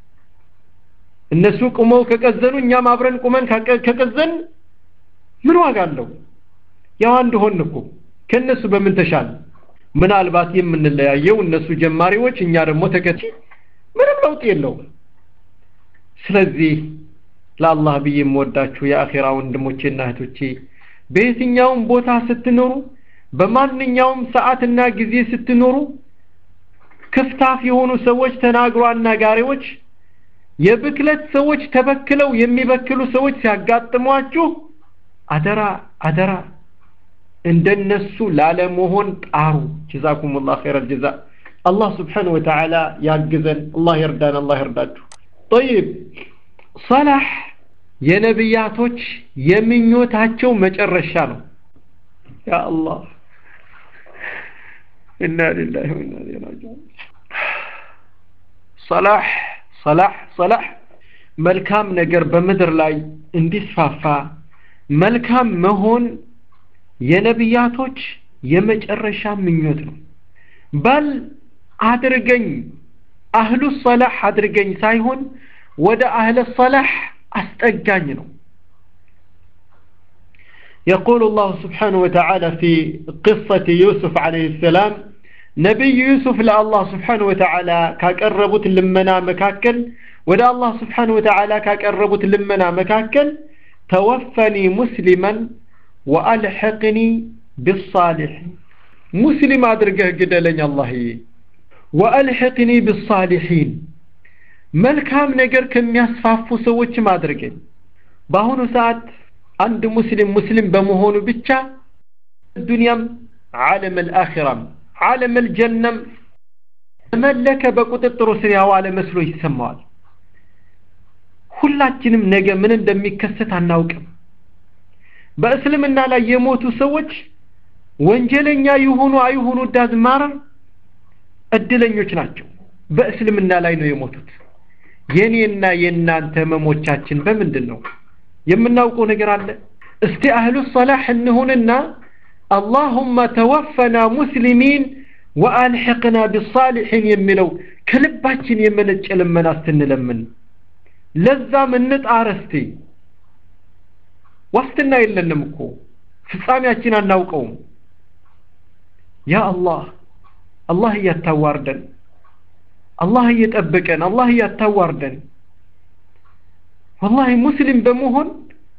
እነሱ ቁመው ከቀዘኑ እኛም አብረን ቁመን ከቀዘን ምን ዋጋ አለው ያው አንድ ሆን እኮ ከነሱ በምን ተሻለ ምናልባት የምንለያየው እነሱ ጀማሪዎች እኛ ደግሞ ተከቲ ምንም ለውጥ የለውም ስለዚህ ለአላህ ብዬ የምወዳችሁ የአኼራ ወንድሞቼና እህቶቼ በየትኛውም ቦታ ስትኖሩ በማንኛውም ሰዓትና ጊዜ ስትኖሩ ክፍታፍ የሆኑ ሰዎች ተናግሮ አናጋሪዎች የብክለት ሰዎች ተበክለው የሚበክሉ ሰዎች ሲያጋጥሟችሁ አደራ አደራ እንደነሱ ላለመሆን ጣሩ ጀዛኩም ላህ ኸይረ ልጀዛ አላህ ስብሓን ወተዓላ ያግዘን አላህ ይርዳን አላህ ይርዳችሁ ጠይብ ሰላህ የነቢያቶች የምኞታቸው መጨረሻ ነው ያ አላህ ኢና ሊላሂ ወኢና ኢለይሂ ራጂዑን ሰላህ ሰላህ ሰላህ መልካም ነገር በምድር ላይ እንዲስፋፋ መልካም መሆን የነቢያቶች የመጨረሻ ምኞት ነው በል አድርገኝ አህሉ ሰላህ አድርገኝ ሳይሆን ወደ አህለ ሰላህ አስጠጋኝ ነው يقول الله سبحانه وتعالى في قصة يوسف عليه السلام نبي يوسف لله سبحانه وتعالى كاقربت لمنا مكاكل ودا الله سبحانه وتعالى كاقربت لمنا مكاكل توفني مسلما وألحقني بالصالحين مسلم أدرقه قدلني الله وألحقني بالصالحين መልካም ነገር ከሚያስፋፉ ሰዎች ማድረገኝ በአሁኑ ሰዓት አንድ ሙስሊም ሙስሊም በመሆኑ ብቻ ዱንያም ዓለም አልአኺራም ዓለም አልጀነም መለከ በቁጥጥሩ ስር ያዋለ መስሎ ይሰማዋል ሁላችንም ነገ ምን እንደሚከሰት አናውቅም በእስልምና ላይ የሞቱ ሰዎች ወንጀለኛ ይሁኑ አይሁኑ ዳዝማረር እድለኞች ናቸው በእስልምና ላይ ነው የሞቱት የኔና የእናንተ ህመሞቻችን በምንድን ነው የምናውቀው ነገር አለ እስቲ አህሉ ሰላህ እንሁንና አላሁመ ተወፈና ሙስሊሚን ወአልሕቅና ቢሳሊሒን የሚለው ከልባችን የመነጨ ልመና ስትንለምን ለዛም እንጣር እስቲ ዋስትና የለንም እኮ ፍጻሜያችን አናውቀውም ያ አላህ አላህ እያታዋርደን አላህ እየጠበቀን አላህ እያታዋርደን ወላሂ ሙስሊም በመሆን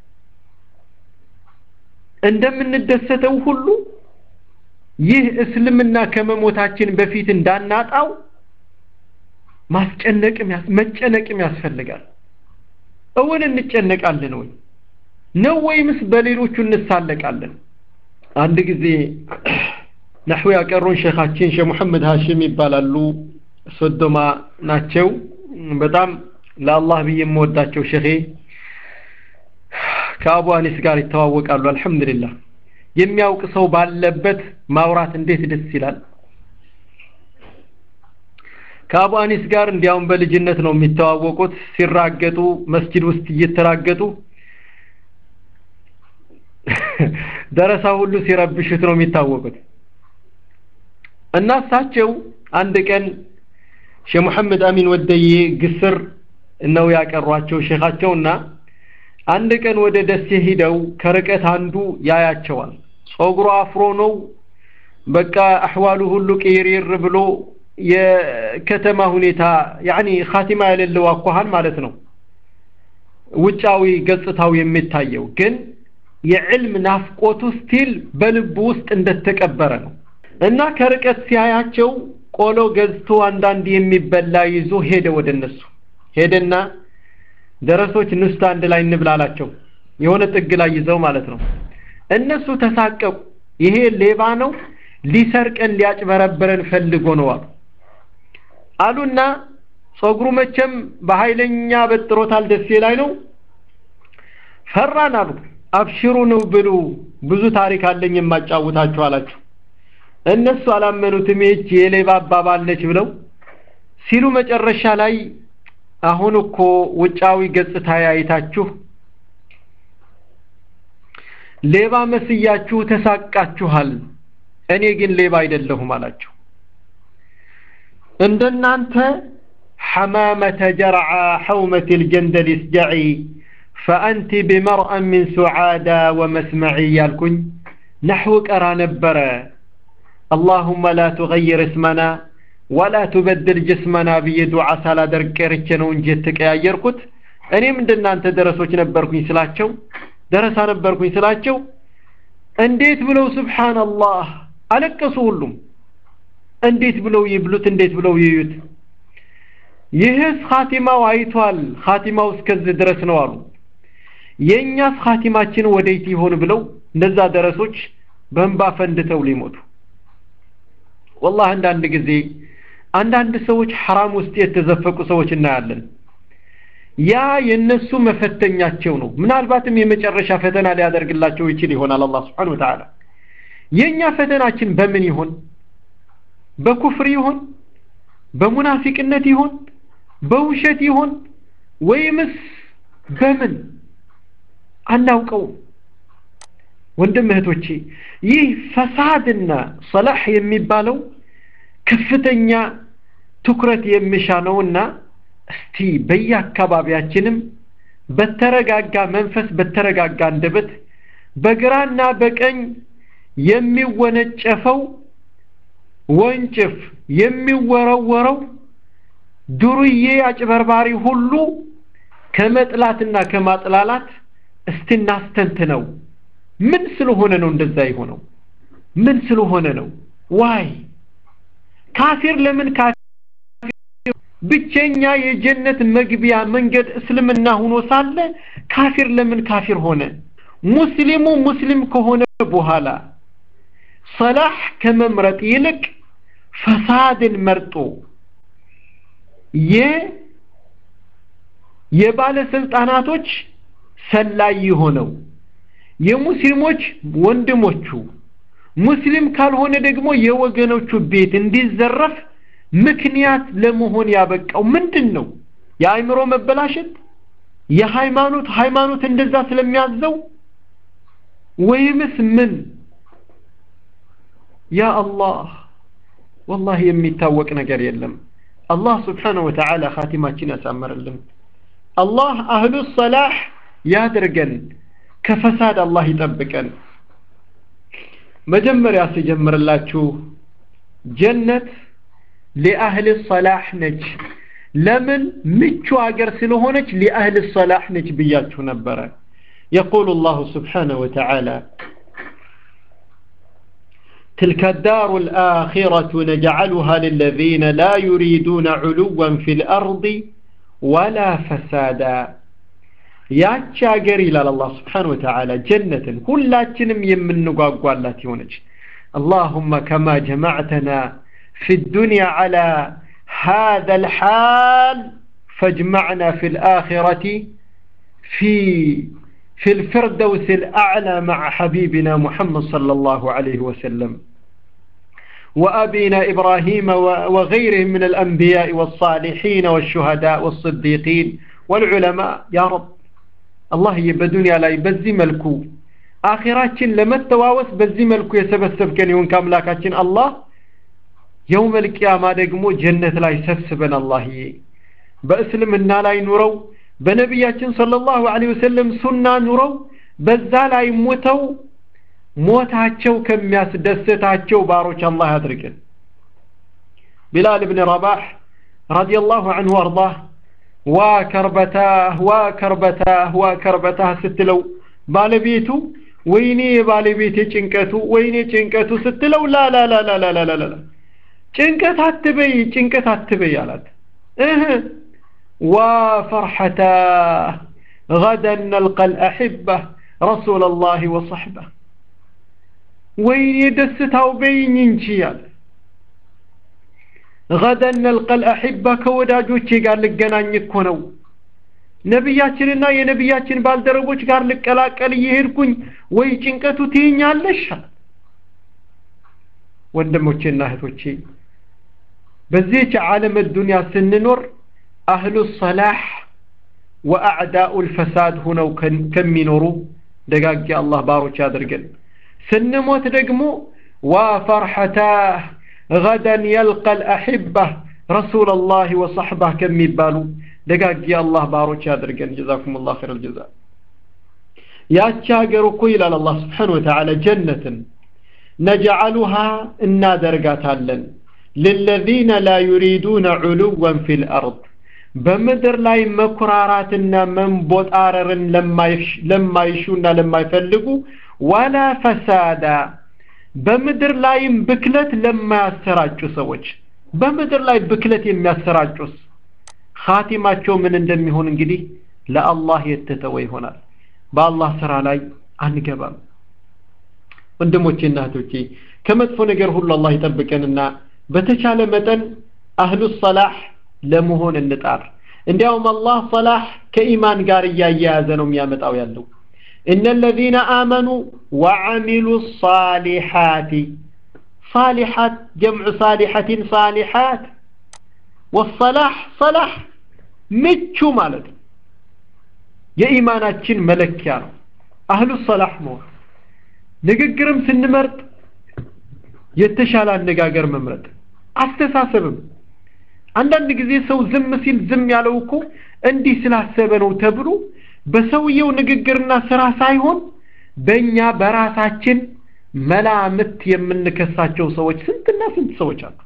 እንደምንደሰተው ሁሉ ይህ እስልምና ከመሞታችን በፊት እንዳናጣው ማስጨነቅም መጨነቅም ያስፈልጋል እውን እንጨነቃለን ወይ ነው ወይምስ በሌሎቹ እንሳለቃለን አንድ ጊዜ ነሕው ያቀሩን ሼኻችን ሼህ ሙሐመድ ሀሽም ይባላሉ ሶዶማ ናቸው በጣም ለአላህ ብዬ የምወዳቸው ሼኼ ከአቡ አኒስ ጋር ይተዋወቃሉ አልሐምዱሊላህ የሚያውቅ ሰው ባለበት ማውራት እንዴት ደስ ይላል ከአቡ አኒስ ጋር እንዲያውም በልጅነት ነው የሚተዋወቁት ሲራገጡ መስጂድ ውስጥ እየተራገጡ ደረሳ ሁሉ ሲረብሹት ነው የሚታወቁት እና እሳቸው አንድ ቀን ሼህ መሐመድ አሚን ወደዬ ግስር ነው ያቀሯቸው ሼኻቸውና አንድ ቀን ወደ ደሴ ሂደው ከርቀት አንዱ ያያቸዋል ጸጉሩ አፍሮ ነው በቃ አህዋሉ ሁሉ ቅይርይር ብሎ የከተማ ሁኔታ ያኒ ኻቲማ የሌለው አኳኋን ማለት ነው ውጫዊ ገጽታው የሚታየው ግን የዕልም ናፍቆቱ ስቲል በልቡ ውስጥ እንደተቀበረ ነው እና ከርቀት ሲያያቸው ቆሎ ገዝቶ አንዳንድ የሚበላ ይዞ ሄደ ወደ እነሱ ሄደና ደረሶች ንስት አንድ ላይ እንብላላቸው የሆነ ጥግ ላይ ይዘው ማለት ነው እነሱ ተሳቀቁ ይሄ ሌባ ነው ሊሰርቀን ሊያጭበረብረን ፈልጎ ነው አሉ አሉና ጸጉሩ መቼም በኃይለኛ በጥሮታል ደሴ ላይ ነው ፈራን አሉ አብሽሩ ነው ብሉ ብዙ ታሪክ አለኝ የማጫውታችሁ አላችሁ እነሱ አላመኑትም ይህች የሌባ አባባል ነች ብለው ሲሉ መጨረሻ ላይ አሁን እኮ ውጫዊ ገጽታ ያይታችሁ ሌባ መስያችሁ ተሳቃችኋል እኔ ግን ሌባ አይደለሁም አላቸው እንደናንተ حمامة جرعى حومة الجندل اسجعي فأنت بمرأ من سعادة ومسمعي يالكن نحوك أرى نبرا اللهم لا تغير اسمنا ولا تبدل جسمنا بيدعى سالا دركرچ ነው እንጂ ተቀያየርኩት እኔም እንደናንተ ደረሶች ነበርኩኝ ስላቸው ደረሳ ነበርኩኝ ስላቸው እንዴት ብለው ሱብሃንአላህ አለቀሱ ሁሉም እንዴት ብለው ይብሉት እንዴት ብለው ይዩት ይህስ ኻቲማው አይቷል ኻቲማው እስከዚህ ድረስ ነው አሉ የእኛስ ኻቲማችን ወዴት ይሆን ብለው እነዛ ደረሶች በእንባ ፈንድተው ሊሞቱ ወላህ አንዳንድ ጊዜ አንዳንድ ሰዎች ሐራም ውስጥ የተዘፈቁ ሰዎች እናያለን ያ የነሱ መፈተኛቸው ነው ምናልባትም የመጨረሻ ፈተና ሊያደርግላቸው ይችል ይሆናል አላህ Subhanahu Wa Ta'ala የኛ ፈተናችን በምን ይሆን በኩፍር ይሆን በሙናፊቅነት ይሆን በውሸት ይሆን ወይምስ በምን አናውቀውም ወንድም እህቶቼ ይህ ፈሳድና ሰላህ የሚባለው ከፍተኛ ትኩረት የሚሻ ነውና እስቲ በየአካባቢያችንም በተረጋጋ መንፈስ በተረጋጋ አንደበት በግራና በቀኝ የሚወነጨፈው ወንጭፍ የሚወረወረው ዱርዬ አጭበርባሪ ሁሉ ከመጥላትና ከማጥላላት እስቲ እናስተንትነው ምን ስለሆነ ነው እንደዛ የሆነው ምን ስለሆነ ነው ዋይ ካፊር ለምን ካፊር ብቸኛ የጀነት መግቢያ መንገድ እስልምና ሆኖ ሳለ ካፊር ለምን ካፊር ሆነ ሙስሊሙ ሙስሊም ከሆነ በኋላ ሰላህ ከመምረጥ ይልቅ ፈሳድን መርጦ የ የባለስልጣናቶች ሰላይ የሆነው የሙስሊሞች ወንድሞቹ ሙስሊም ካልሆነ ደግሞ የወገኖቹ ቤት እንዲዘረፍ ምክንያት ለመሆን ያበቃው ምንድን ነው የአእምሮ መበላሸት የሃይማኖት ሃይማኖት እንደዛ ስለሚያዘው ወይምስ ምን ያ አላህ ወላሂ የሚታወቅ ነገር የለም አላህ ስብሓነሁ ወተዓላ ኻቲማችን ያሳምርልን አላህ አህሉ ሰላህ ያድርገን ከፈሳድ አላህ ይጠብቀን መጀመሪያ ሲጀምርላችሁ ጀነት ሊአህል ሰላህ ነች ለምን ምቹ ሀገር ስለሆነች ሊአህል ሰላህ ነች ብያችሁ ነበረ يقول الله سبحانه وتعالى تلك الدار الآخرة نجعلها للذين لا يريدون علوا في الأرض ولا فسادا ያቺ ሀገር ይላል አላህ ስብሓን ወተዓላ ጀነትን ሁላችንም የምንጓጓላት የሆነች اللهم كما جمعتنا في الدنيا على هذا الحال فاجمعنا في الآخرة في في الفردوس الأعلى مع حبيبنا محمد صلى الله عليه وسلم وأبينا إبراهيم وغيرهم من الأنبياء والصالحين والشهداء والصديقين والعلماء يا رب الله بدنيا لا يبزي ملكو آخراتين لما التواوس بزي ملكو يسبسب كان يون كاملاكاتين الله يوم القيامة دقمو جنة لا يسبسبن الله بأسلم لا ينورو በነቢያችን ሰለላሁ ዐለይሂ ወሰለም ሱና ኑረው በዛ ላይ ሞተው ሞታቸው ከሚያስደስታቸው ባሮች አላህ ያድርገን ቢላል ብን ረባህ ረዲየላሁ ዐንሁ አርዳህ ዋ ከርበታህ ዋ ከርበታህ ዋ ከርበታህ ስትለው ባለቤቱ ወይኔ የባለቤቴ ጭንቀቱ ወይኔ ጭንቀቱ ስትለው ላላላላላላላ ጭንቀት አትበይ ጭንቀት አትበይ አላት እህ وفرحتاه غدا نلقى الأحبة رسول الله وصحبه وين يدستها وبين ينشيال غدا نلقى الأحبة كوداجوتشي قال لك جنان يكونوا ነቢያችንና የነቢያችን ባልደረቦች ጋር ልቀላቀል እየሄድኩኝ ወይ ጭንቀቱ ትይኛለሽ ወንድሞቼና እህቶቼ በዚህች ዓለም ዱንያ ስንኖር አህሉ ሰላህ ወአዕዳኡ ልፈሳድ ሁነው ከሚኖሩ ደጋጊ አላህ ባሮች ያድርገን ስንሞት ደግሞ ዋፈርሐታህ ገደን የልቀ ልአሕባህ ረሱላ ላህ ወሰሕባህ ከሚባሉ ደጋጊ አላህ ባሮች ያድርገን ጀዛኩም ላ ር ልጀዛ ያቺ ሀገር እኮ ይላል አላህ ስብሓን ወተዓላ ጀነትን ነጅዓሉሃ እናደርጋታለን ልለዚነ ላ ዩሪዱነ ዑሉወን ፊ ልአርድ በምድር ላይ መኩራራትና መንቦጣረርን ለማይሹና ለማይፈልጉ ዋላ ፈሳዳ በምድር ላይም ብክለት ለማያሰራጩ ሰዎች በምድር ላይ ብክለት የሚያሰራጩስ ኻቲማቸው ምን እንደሚሆን እንግዲህ ለአላህ የተተወ ይሆናል በአላህ ስራ ላይ አንገባም ወንድሞቼና እህቶቼ ከመጥፎ ነገር ሁሉ አላህ ይጠብቀንና በተቻለ መጠን አህሉ ሰላህ ለመሆን እንጣር እንዲያውም አላህ ሰላህ ከኢማን ጋር እያያያዘ ነው የሚያመጣው ያለው እነ ለዚነ አመኑ ወዓሚሉ ሳሊሓቲ ሳሊሓት ጀምዑ ሳሊሐትን ሳሊሓት ወሰላህ ሰላህ ምቹ ማለት ነው የኢማናችን መለኪያ ነው አህሉ ሰላህ መሆን ንግግርም ስንመርጥ የተሻለ አነጋገር መምረጥ አስተሳሰብም አንዳንድ ጊዜ ሰው ዝም ሲል ዝም ያለው እኮ እንዲህ ስላሰበ ነው ተብሎ በሰውየው ንግግርና ስራ ሳይሆን በእኛ በራሳችን መላምት የምንከሳቸው ሰዎች ስንትና ስንት ሰዎች አሉ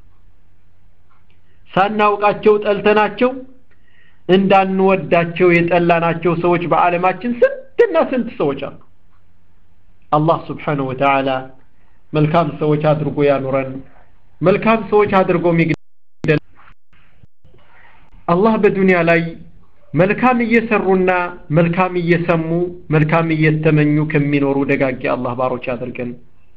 ሳናውቃቸው ጠልተናቸው እንዳንወዳቸው የጠላናቸው ሰዎች በዓለማችን ስንትና ስንት ሰዎች አሉ አላህ ስብሓንሁ ወተዓላ መልካም ሰዎች አድርጎ ያኑረን መልካም ሰዎች አድርጎ ሚግደል አላህ በዱንያ ላይ መልካም እየሰሩና መልካም እየሰሙ መልካም እየተመኙ ከሚኖሩ ደጋጊ አላህ ባሮች አድርገን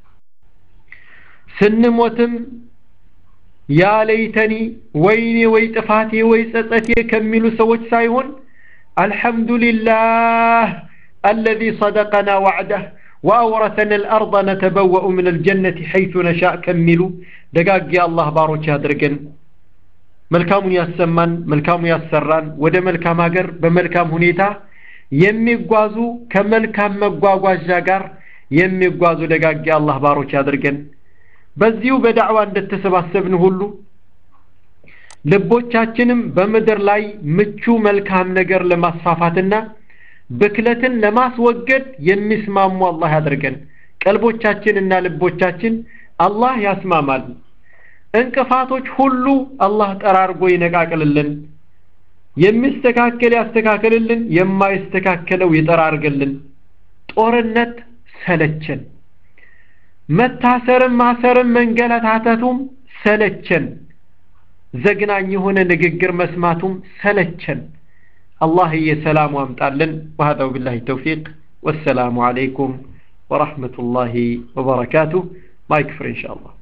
ስንሞትም ያ ለይተኒ ወይኔ ወይ ጥፋቴ ወይ ጸጸቴ ከሚሉ ሰዎች ሳይሆን አልሐምዱሊላህ አለዚ ሰደቀና ዋዕደህ وأورثنا الأرض نتبوأ من الجنة حيث نشاء كملوا دقاق الله باروك هادرقن መልካሙን ያሰማን፣ መልካሙን ያሰራን፣ ወደ መልካም ሀገር በመልካም ሁኔታ የሚጓዙ ከመልካም መጓጓዣ ጋር የሚጓዙ ደጋግ አላህ ባሮች ያድርገን። በዚሁ በዳዕዋ እንደተሰባሰብን ሁሉ ልቦቻችንም በምድር ላይ ምቹ መልካም ነገር ለማስፋፋትና ብክለትን ለማስወገድ የሚስማሙ አላህ ያድርገን። ቀልቦቻችንና ልቦቻችን አላህ ያስማማል። እንቅፋቶች ሁሉ አላህ ጠራርጎ ይነቃቅልልን። የሚስተካከል ያስተካክልልን፣ የማይስተካከለው ይጠራርግልን። ጦርነት ሰለቸን፣ መታሰርም ማሰርም መንገላታተቱም ሰለቸን፣ ዘግናኝ የሆነ ንግግር መስማቱም ሰለቸን። አላህዬ ሰላሙ አምጣልን። ወሀዛው ቢላሂ ተውፊቅ ወሰላሙ አለይኩም ወረሕመቱላሂ ወበረካቱሁ። ማይክ ፍሬ ኢንሻአላህ